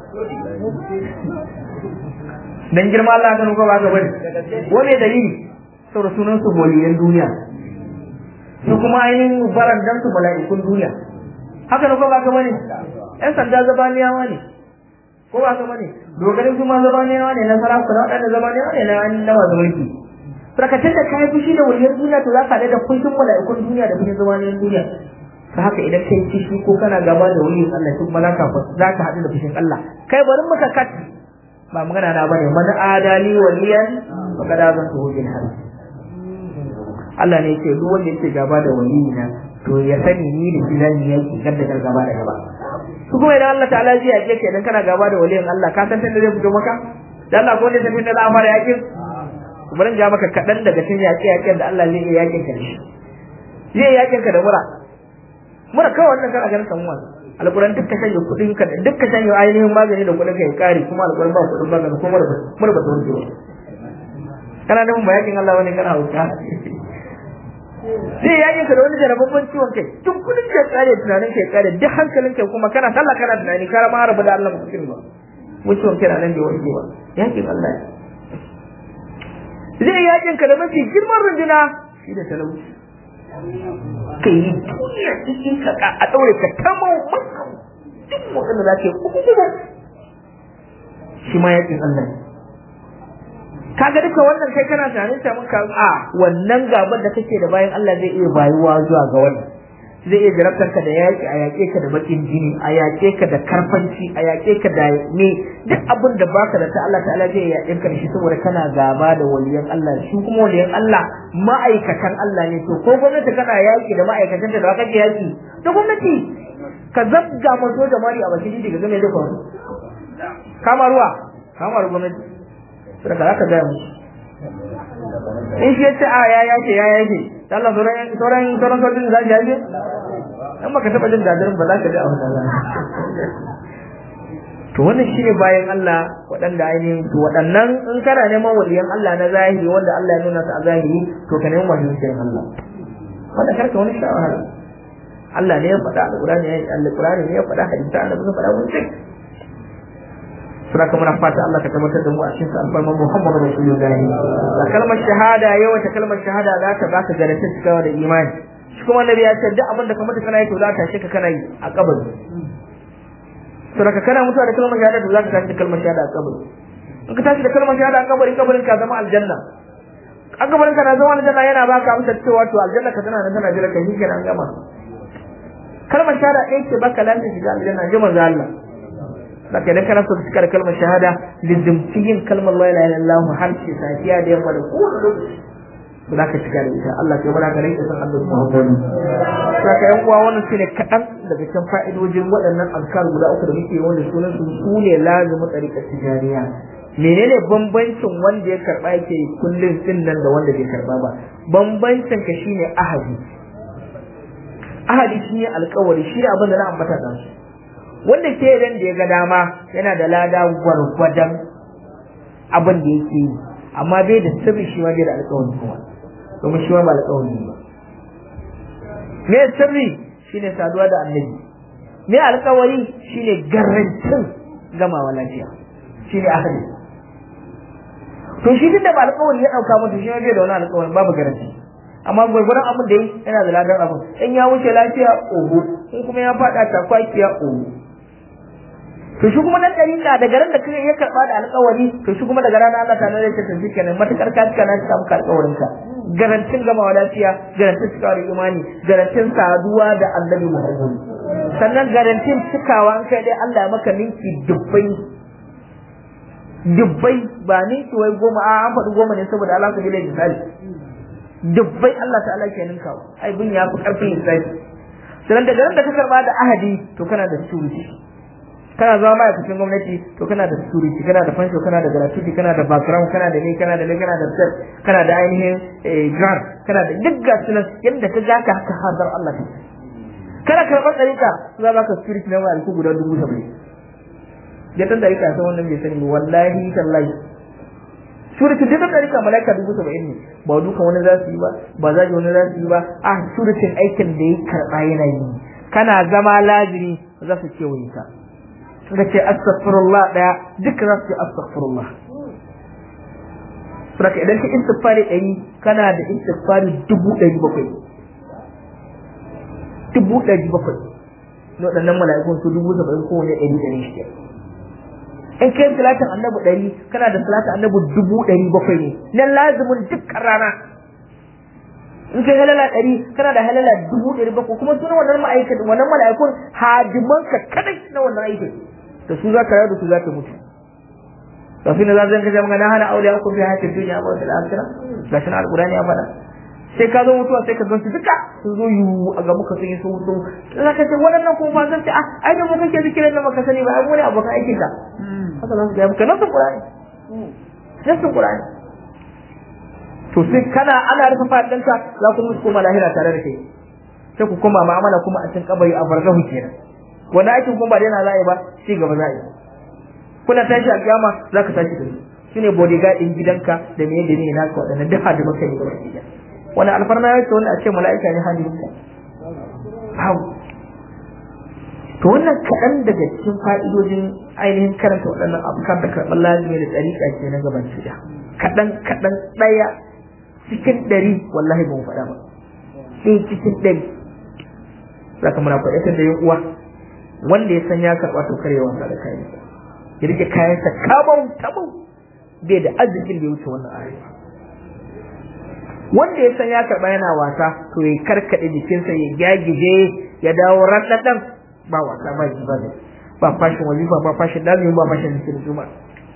dan girma Allah ka nuka ba ka bari wani dalili saboda sunan su waliyan duniya su kuma ainihin barandan su mala'ikun duniya haka nuka ba ka bari yan sanda zabaniyawa ne ko ba ka bane dogarin su ma zabaniyawa ne na sarakuna waɗanda zabaniyawa ne na na masu mulki sarkacin da kayi fushi da waliyan duniya to za ka da fushin mala'ikun duniya da fushin zabaniyan duniya ta haka idan kai fushi ko kana gaba da waliyin Allah kuma za ka za ka haɗu da fushin Allah kai bari muka kat ba magana na bane man adali waliyan faqad azantu bil harb Allah ne yake duk wanda yake gaba da waliyina to ya sani ni da shi zan yaki gadda gaba da gaba su kuma idan Allah ta'ala zai yake ka idan kana gaba da waliyin Allah ka san tunda zai fito maka dan Allah ko ne san tunda za a fara yakin bari in ga maka kadan daga cikin yaƙe yaƙen da Allah zai iya yakin ka shi zai yakin ka da mura mura kawai wannan kana ganin kan wani alƙur'an duk ka shanye kuɗin ka duk ka shanye ainihin magani da kuɗin ka ya kare kuma alƙur'an ba kuɗin magani kuma mura mura ba ta wuce kana nufin ba yakin Allah wani kana hauka zai yakin ka da wani jarababban ciwon kai duk kudin ka tsare tunanin ka tsare duk hankalin ka kuma kana sallah kana tunani kana ma rabu da Allah ba cikin ba mu ciwon kai nan da wani ba yakin Allah zai yakin ka da mafi girman runduna shi da talauci kai yi duniya cikin ka a daure ka tamo maka duk wanda za ka yi kuma shi ma yakin Allah ne kaga duka wannan kai kana tunanin ta mun a wannan gaban da kake da bayan Allah zai iya bayuwa zuwa ga wannan zai iya jarabtar ka da yaki a yake ka da bakin jini a yake ka da karfanci a yake ka da ne duk abin da baka da ta Allah ta'ala zai yaƙe ka da shi saboda kana gaba da waliyan Allah shi kuma waliyan Allah ma'aikatan Allah ne to ko gwamnati kana yaki da ma'aikatan da ba kake yaki to gwamnati ka zabga mazo da mari a bakin jini ga game da faru kama ruwa kama ruwa gwamnati saboda za ka gaya musu in shi yace a ya yake ya yake Allah sauran sauran sauran sojin za su yake in baka taba jin gadarin ba za ka ji a wannan to wannan shine bayan Allah waɗanda ainihin to waɗannan in kana neman waliyan Allah na zahiri wanda Allah ya nuna su a zahiri to ka nemi waliyan Allah wanda karka wani shawara Allah ne ya faɗa alƙur'ani ya alƙur'ani ne ya faɗa hadisi Allah ne ya faɗa wani sai suna kuma na fata Allah ka tabbatar da mu a cikin alfarman Muhammadu Rasulullahi da kalmar shahada yawa ta kalmar shahada za ta baka garantin cikawa da imani shi kuma annabi ya ce duk abin da ka mutu kana yi to za ta shi ka kana yi a kabari saboda kana mutuwa da kalmar shahada to za ka tashi da kalmar shahada a kabari in ka tashi da kalmar shahada a kabari kabarin ka zama aljanna a kabarin ka na zama aljanna yana baka amsar cewa to aljanna ka tana nan tana jira ka shi kenan gama kalmar shahada ɗaya ce baka lafiya shiga aljanna ji manzo Allah saka idan kana so ka cika da kalmar shahada lizimci yin kalmar la ilaha illallah har ce safiya da yamma da kowane lokaci ba za ka cika da ita Allah ya bada gare ka san Allah Muhammadu saka yan uwa wannan shine kadan daga cikin fa'idojin waɗannan azkar guda uku da muke wanda sunan su sune lazimu tariqat tijaniya menene bambancin wanda ya karba yake kullun din nan da wanda bai karba ba bambancin ka shine ahadi ahadi shine alƙawari shi abin da na ambata da su wanda ke ran da ya ga dama yana da lada gwargwadon abin da yake yi amma bai da sirri shi ma bai da alƙawari kuma domin shi ma ba alƙawari ba me sirri shine saduwa da annabi me alƙawari shine garantin gamawa lafiya shine ahli to shi tunda ba alƙawari ya dauka mutu shi ma bai da wani alƙawari babu garanti amma gwargwaron abin da yi yana da ladan abin in ya wuce lafiya oho in kuma ya faɗa takwakiya oho to shi kuma nan dalila daga ran da kai ya karba da alƙawari to shi kuma daga ranar Allah ta nare ta tafi kenan matakar ka cika na cika maka alƙawarin ka garantin gamawa lafiya garantin cikawa da imani garantin saduwa da annabi Muhammad sannan garantin cikawa an kai dai Allah ya maka ninki dubbai dubbai ba ninki wai goma a an faɗi goma ne saboda Allah ku bi da misali dubbai Allah ta'ala ke ninkawa ai bin ya fi karfin lissafi sannan daga ran da ka karba da ahadi to kana da security kana zama ma'aikacin gwamnati to kana da security kana da fansho kana da gratuity kana da background kana da ne kana da ne kana da set kana da ainihin grant kana da duk ga sunan yadda ka ga ka haka hadar Allah ta kana karɓar ɗarika za ba ka spirit na malaiku guda dubu saba'in ya tan ɗarika san wannan bai sani wallahi tallahi suratul da ɗarika malaika dubu saba'in ne ba duka wani za su yi ba ba za wani za su yi ba a suratul aikin da ya karɓa yana yi kana zama laziri za su ce wani ka suka ce astaghfirullah daya duka za su ce astaghfirullah saboda idan ka istighfari ɗari kana da istighfari dubu ɗari bakwai dubu ɗari bakwai na waɗannan mala'ikun su dubu saba'in kowane ɗari ɗari shi in kai salatin annabi ɗari kana da salatin annabi dubu ɗari bakwai ne na lazimin dukkan rana in kai halala ɗari kana da halala dubu ɗari bakwai kuma suna wannan ma'aikatan wannan mala'ikun hadimanka kadai na wannan aikin da su za ka rayu da su za ka mutu kafin da zan kaje magana hana auliya ku fi hayatin duniya ba da akhirah gashi na alqur'ani ya faɗa sai ka zo mutuwa sai ka gansu duka sun zo yu a ga muka sun yi sun mutu za ka ce waɗannan kuma ba zan ce ah ai da mu kake zikirin da maka sani ba ai mu ne abokan aikin ka haka za su ga muka nasu qur'ani nasu qur'ani to sai kana ana rufe fadan ka za ku musu koma lahira tare da kai sai ku koma ma'amala kuma a cikin kabari a barzahu kenan wanda aikin kuma ba daina za a yi ba ci gaba za a yi kuna tashi a kiyama za ka tashi da su shine bodyguard din gidanka da me da ne naka wadannan duk hadu maka ne gaba ɗaya wani alfarma ya ce wanda a ce mala'ika ne hadiminka hau to wannan kaɗan daga cikin fa'idojin ainihin karanta waɗannan abubuwan da karɓar lazimi da tsarika ke na gaban shida kaɗan kaɗan ɗaya cikin ɗari wallahi ba mu faɗa ba ɗaya cikin ɗari za ka muna faɗatar da yin uwa wanda ya san ya karɓa to kare wasa da kayansa ya rike kayansa kabau tabau bai da arzikin da ya wuce wannan arewa wanda ya san ya karɓa yana wasa to ya karkaɗe jikinsa ya gyagije ya dawo raɗaɗan ba wasa ba ji ba ba fashin wazifa ba fashin lazimi ba fashin zikirin juma'a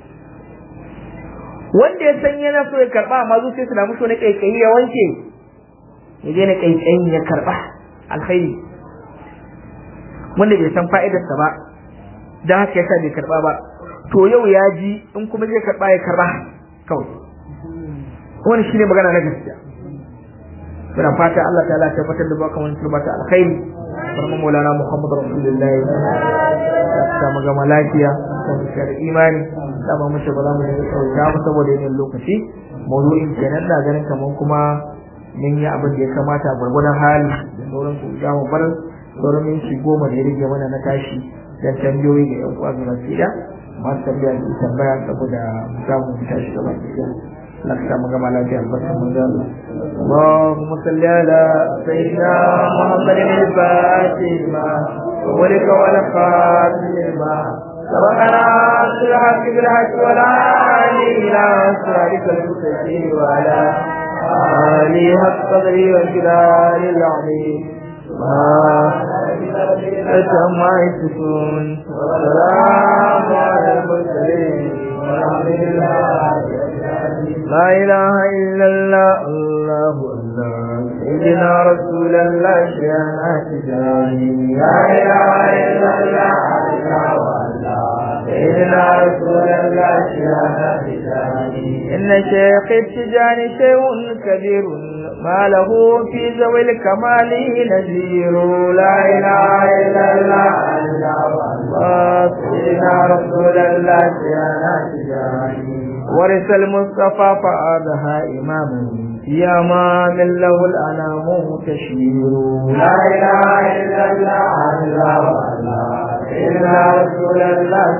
wanda ya san yana so ya karɓa amma zuciya su na musu wani ƙaiƙayi ya wanke ya daina ƙaiƙayin ya karɓa alkhairi wanda bai san fa'idarsa ba don haka yasa bai karɓa ba to yau ya ji in kuma zai karɓa ya karɓa kawai wani shine magana na gaskiya muna fata Allah ta Allah tabbatar da baka wani turbata alkhairi barma maulana Muhammad Rasulullah ta magama lafiya ta mushar imani da ba mu ba za mu yi sauka ba saboda yin lokaci mawdu'in kenan na ganin kaman kuma mun yi abin da ya kamata gwargwadon hali da sauran su za mu bar sauran minti goma da ya rage mana na tashi dan tambayoyi ga yan uwa gaba ɗaya masu tambaya su tambaya saboda mu samu mu tashi gaba ɗaya لك مجمع لك البركة مجال اللهم صل على سيدنا محمد الفاتح ما ولك ولا خاتم ما سبقنا بالحق بالحق ولا إلى صراطك المستقيم وعلى آله حق قدره والجلال العظيم ما أتما يسكون والسلام على المرسلين والحمد لله لا إله إلا الله الله الله سيدنا رسول الله شيئا تجاني لا إله إلا الله الله الله سيدنا رسول الله شيئا تجاني إن شيخ التجاني شيء كبير ما له في ذوي الكمال نذير لا إله إلا الله الله الله سيدنا رسول الله شيئا تجاني ورث المصطفى فأضها إماما يا ما من له الأنام تشير لا إله إلا الله الله الله إلا رسول الله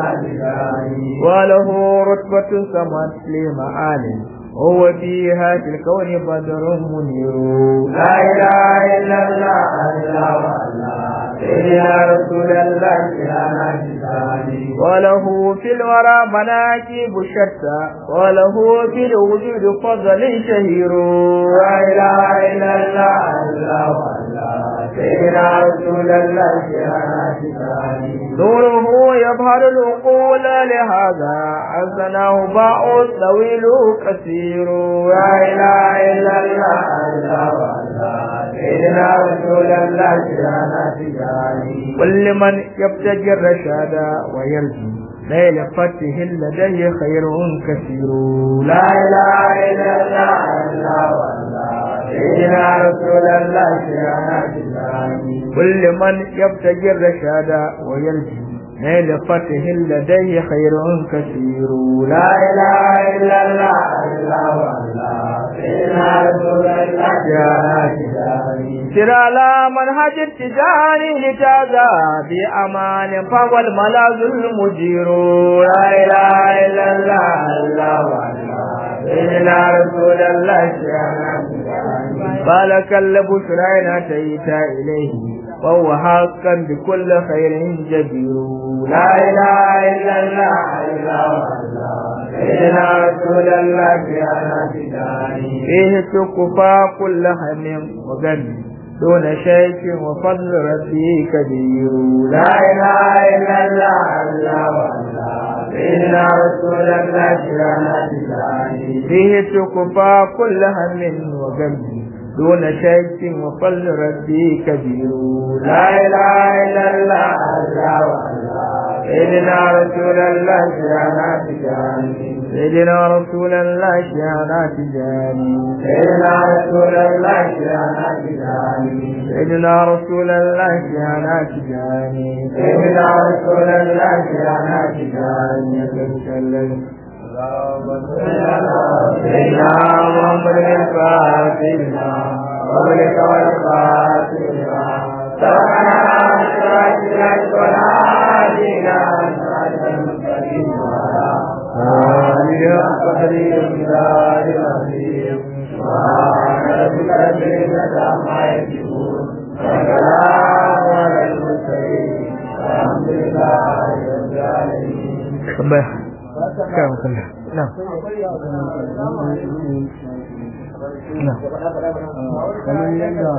وله رتبة سمت لمعال هو فيها في الكون بدر منير لا إله إلا الله الله الله سيدنا رسول الله وله في الورى مناكب شتى وله في الوجود فضل شهير لا اله الا الله الله الله سيدنا رسول الله نوره يظهر العقول لهذا حسنه باع طويل كثير لا اله الا الله الله الله سيدنا رسول الله كل من يبتغي الرشاد ويرجو ليل فتح لديه خير كثير لا اله الا الله الله والله سيدنا رسول الله شيعنا كل من يبتغي الرشاد ويرجو نيل فتح لديه خير كثير لا اله الا الله الله الله سيدنا رسول الله شيعنا سر على منهج التجاري لتازا بأمان فهو الملاذ المجير لا إله إلا الله الله الله سيدنا رسول الله فلك البشرى أتيت إليه وهو حقا بكل خير جدير لا إله إلا الله الله سيدنا رسول الله فيه تكفى كل هم وغني دون شيء وفضل ربي كبير لا إله إلا الله الله سيدنا رسول الله فيه تكفى كل هم وغم دون شيء وفضل ربي كبير لا إله إلا الله الله سيدنا رسول الله شيعنا تجاني سيدنا رسول الله شيعنا تجاني سيدنا رسول الله شيعنا تجاني سيدنا رسول الله شيعنا تجاني سيدنا رسول الله شيعنا تجاني سيدنا محمد الفاتحة وبلك والفاتحة سبحان الله والعادينا آلية قدري الجلال العظيم سبحان ربك رب العزة عما يصفون وسلام على المرسلين الحمد لله رب العالمين كم كله نعم نعم kamar yadda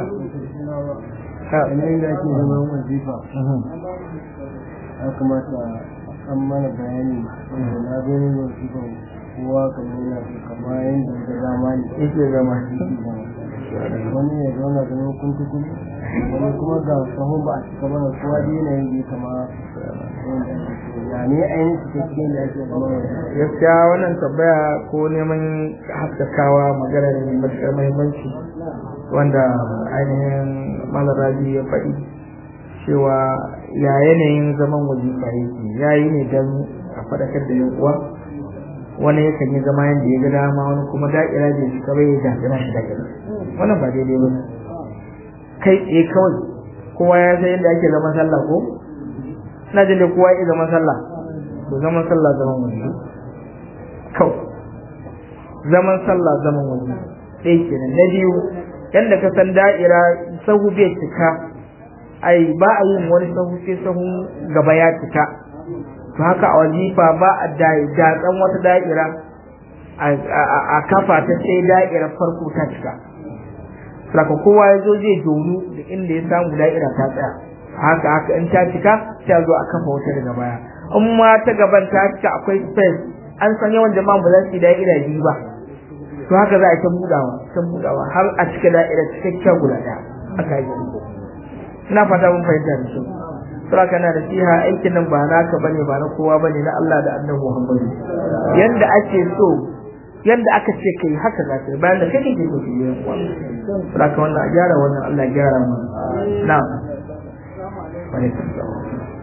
kamar yadda ake zaman wazifa ya kamata an mana bayani na gani wazifa kowa kamar yana so kama yadda da dama ne yake zama wani ya zauna da hukunci kuma wani kuma ga sahun ba a cika mana kowa da yanayin da ya kama ya ne ainihin cikakken da ake zama gaskiya wannan tambaya ko neman haskakawa magana ne mai matuƙar muhimmanci wanda ainihin malarabi ya faɗi cewa ya yanayin zaman wazifa yake ya yi ne don a faɗakar da yan uwa wani yakan yi zama yadda ya ga dama wani kuma da'ira bai shiga bai ya da'ira shi da'ira wannan ba daidai ba ne kai tsaye kawai kowa ya san yadda ake zaman sallah ko ina jin da kowa ya zaman sallah to zaman sallah zaman wani kawai zaman sallah zaman wani ɗaya kenan na biyu yadda ka san da'ira sahu bai cika ai ba a yin wani sahu sai sahu gaba ya cika to haka a wazifa ba a datsan wata da'ira a kafa ta sai da'ira farko ta cika saka kowa ya zo zai donu da inda ya samu da'ira ta tsaya haka haka in ta cika sai a zo a kafa wata daga baya in ma ta gaban ta cika akwai space an san yawan jama'a ba za su yi da'ira biyu ba to haka za a ta budawa ta budawa har a cika da'ira cikakken guda ɗaya aka yi ina fata mun fahimta da shi sura kana da siha aikin nan ba naka bane ba na kowa bane na Allah da Annabi Muhammad yanda ake so yanda aka ce kai haka za ka bayan da kake ke so ki yi sura ka wannan a gyara wannan Allah ya gyara mu na'am wa alaikum salam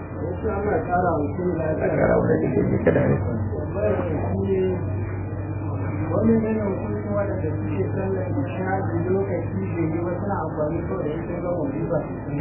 gyara wannan da ke kada ne wani ne hukuncin wadanda suke sallar isha da lokaci da yi wasu na amfani ko da yake ga wajiba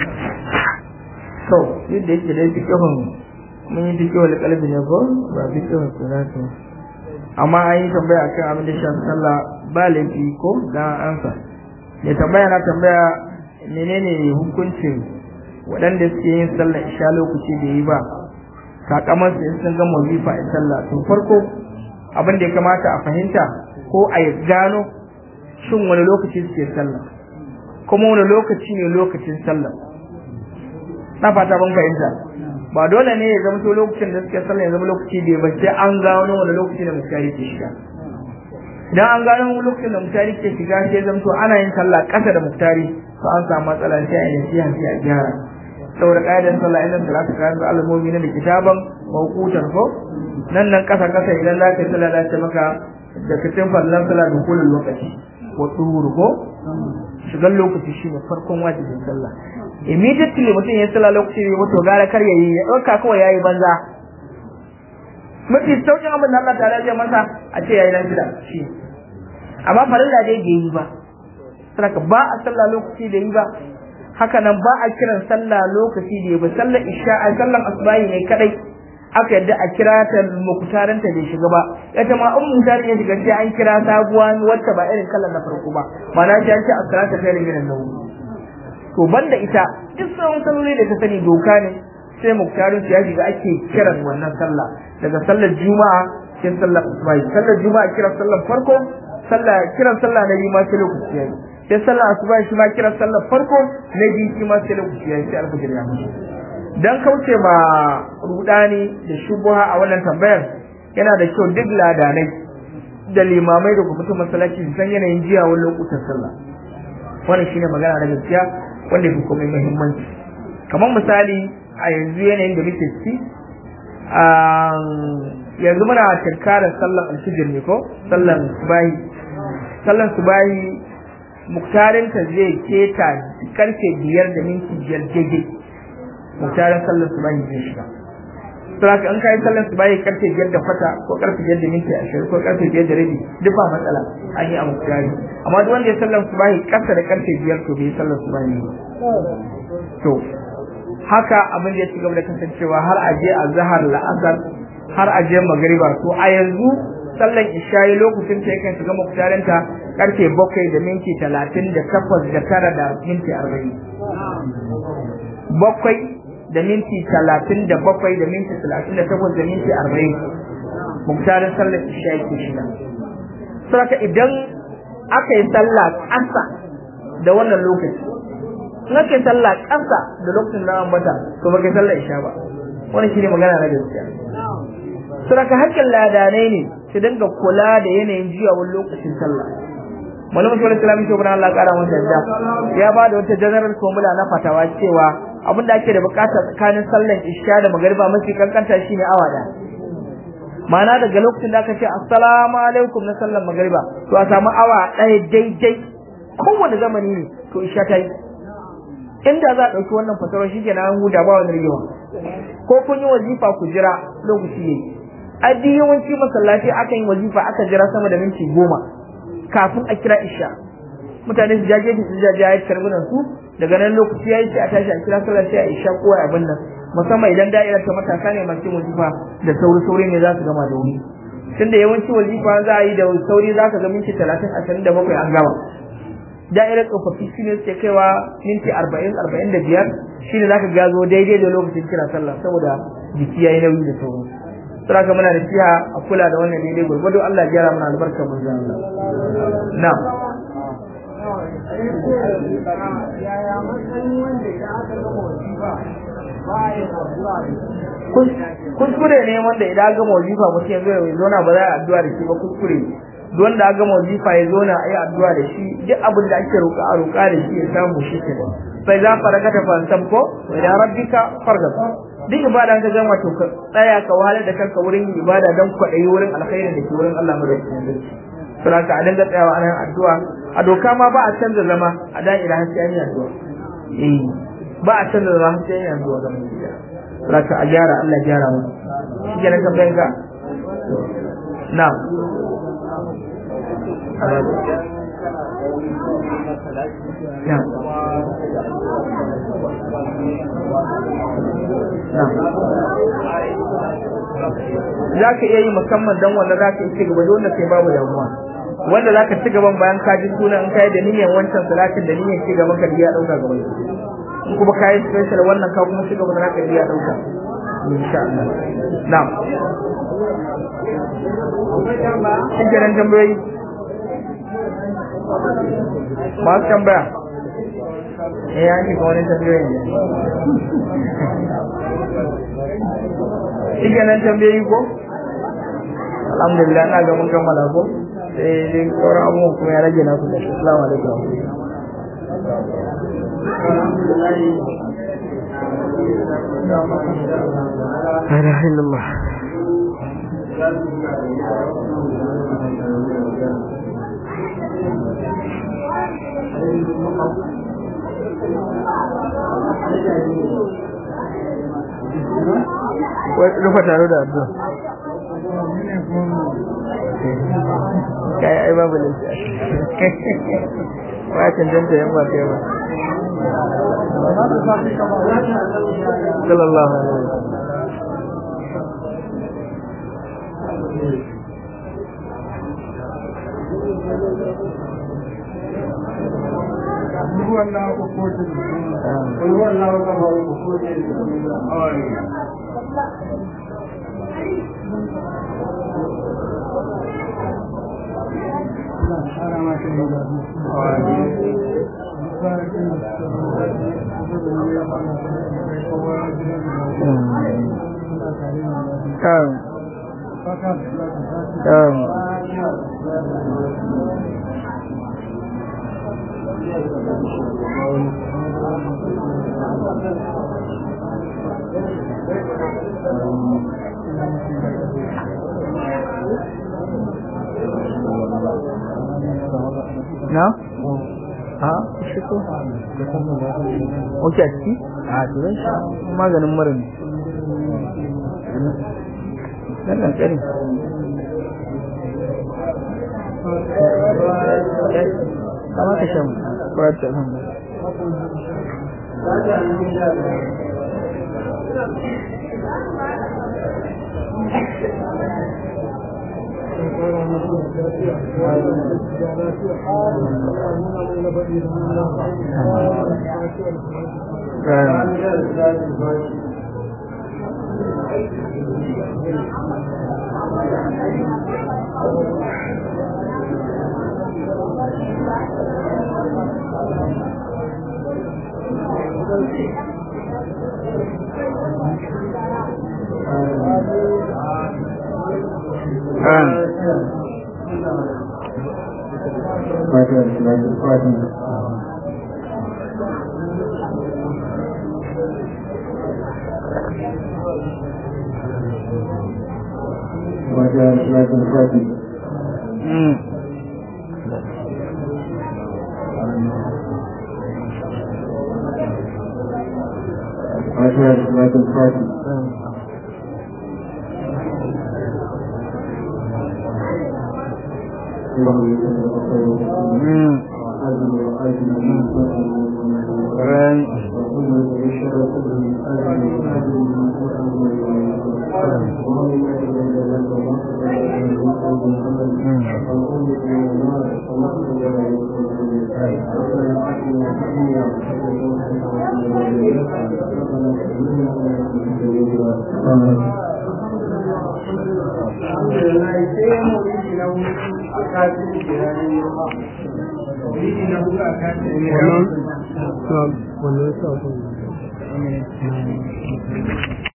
to yadda yake dai fikihun mun yi fikihun kalbi ne ko ba fikihun sunatu amma an yi tambaya akan abin da shi sallah ba laifi ko da ansa ne tambaya na tambaya menene hukuncin waɗanda suke yin sallah isha lokaci da yi ba sakamakon su sun gama wazifa a sallah to farko abin da ya kamata a fahimta ko a gano shin wani lokaci suke sallah kuma wani lokaci ne lokacin sallah na fata ban fahimta ba dole ne ya zama to lokacin da suke sallah ya zama lokaci da ba sai an gano wani lokaci da mutari ke shiga idan an gano wani lokacin da mutari ke shiga sai zama to ana yin sallah ƙasa da mutari to an samu matsala sai a yi nasiha sai a gyara saboda ƙa'idar sallah idan salatu ka yanzu alamomi na da kitaban mawqutan ko nan nan ƙasa ƙasa idan za ka yi sallah za ta maka da kacin fallan sallah da kullum lokaci wa duhur ko shigar lokaci shine farkon wajibin sallah immediately mutum ya sallah lokaci ne mutu gara kar yayi ya dauka kawai yayi banza mafi saukin abin da Allah ta'ala zai masa a ce yayi lafiya shi amma farilla dai bai yi ba saboda ba a sallah lokaci da yi ba haka nan ba a kiran sallah lokaci da yi ba sallar isha a sallar asbahi ne kadai aka yadda a kira ta mukutarin ta bai shiga ba ita ma in mukutarin ya shiga sai an kira sabuwa wacce ba irin kallon na farko ba ma'ana sai an ce as-salatu khairu minan nawm to banda ita duk sauran salloli da ta sani doka ne sai muktarin ya shiga ake kiran wannan sallah daga sallar juma'a sai sallar asubahi sallar juma'a kiran sallar farko sallah kiran sallah na biyu ma sai lokaci yayi sai sallar asubahi shi ma kiran sallar farko na biyu shi ma sai lokaci yayi sai alfajir ya mutu dan kauce ma rudani da shubuha a wannan tambayar yana da kyau duk ladanai da limamai da kuma masallaci su san yanayin jiya wani lokutan sallah wannan shine magana da gaskiya wanda fi komai muhimmanci kamar misali a yanzu yanayin da muke ciki yanzu muna tunkarar sallan alfijir ne ko sallan subahi sallan subahi muktarinta zai keta karfe biyar da minti biyar daidai muktarin sallan subahi zai shiga saboda an kai sallan subahi karfe biyar da kwata ko karfe biyar da minti ashirin ko karfe biyar da rabi duk ba matsala an yi a muktari amma duk wanda ya sallan subahi kasa da karfe biyar to bai sallan subahi ne to haka abin da ya ci gaba da kasancewa har a je a zahar la'asar har a je magariba to a yanzu sallan isha'i lokacin ta yakan shiga muktarinta karfe bakwai da minti talatin da takwas da tara da minti arba'in bakwai da minti talatin da bakwai da minti talatin da takwas da minti arba'in muktarin sallar isha'i ke shiga saboda idan aka yi sallah ƙasa da wannan lokaci in aka yi sallah ƙasa da lokacin da ambata to ba kai sallar isha ba wannan shine magana na gaskiya saboda hakkin ladanai ne su dinga kula da yanayin jiyawar lokacin sallah malamin shawar islami shi Allah ƙara masa yadda ya ba da wata general formula na fatawa cewa abin da ake da bukata tsakanin sallan isha da magariba mafi kankanta shine awa da ma'ana daga lokacin da aka ce assalamu alaikum na sallan magariba to a samu awa ɗaya daidai kowane zamani ne to isha ta yi inda za a ɗauki wannan fatawar shi kenan an huda ba wani rigewa ko kun yi wazifa ku jira lokaci yayi a duk yawanci masallaci aka yi wazifa aka jira sama da minti goma kafin a kira isha mutane su jaje su jaje ya karbunan su daga nan lokaci yayi sai a tashi a kira sallar sai a isha ko a abin nan musamman idan da'irar ta matasa ne masu wazifa da sauri sauri ne za su gama da wuri tunda yawanci wazifa za a yi da sauri za ka ga minti talatin ashirin da bakwai an gama da'irar tsofaffi shi ne suke kaiwa minti arba'in arba'in da biyar shi ne za ka gazo daidai da lokacin kira sallah saboda jiki ya yi nauyi da sauran sura ka muna da siya a kula da wannan daidai gwargwado Allah ya gyara mana albarka mun zan Allah na kuskure ne wanda idan gama wajifa mutum ya zo ya zauna ba za a addu'a da shi ba kuskure don da gama wajifa ya zo na a yi addu'a da shi duk abin da ake roƙa a roƙa da shi ya samu shi ke sai za fara ka tafa san ko da rabbika farga duk ibada ka gama to ka tsaya ka wahalar da kanka wurin ibada don kwaɗayi wurin alkhairin da ke wurin Allah madaukakin sarki sura ka a dinga tsayawa ana addu'a a doka ma ba a canza zama a da'ira har sai an yi addu'a eh ba a canza zama har sai an yi addu'a ga mai gida sura ka a gyara Allah gyara mu shi ke na tambayan ka na'am za ka iya yi musamman don wanda za ka yi cigaba da wanda kai babu damuwa wanda za ka ci gaban bayan ka ji sunan in kai da niyyar wancan salatin da niyyar ci gaban ka ya dauka gaban in kuma ka yi special wannan ka kuma ci gaba da naka ya dauka insha Allah na'am shi kenan tambayoyi masu tambaya eh ya ji wani tambayoyi shi kenan tambayoyi ko alhamdulillah na ga mun kammala ko sai dai sauran abubuwan kuma ya rage nasu da assalamu alaikum لا اله الا الله rufa taro da addu'a kai ai babu lafiya ba cancanta yan ba kai ba sallallahu alaihi wasallam ruwan na ko ko ruwan na ko ko ko kan kan na? a shi ko? ok a ciki? a turan shi maganin mara ne nan nan tsari kama ka shan kwata nan wannan wannan sa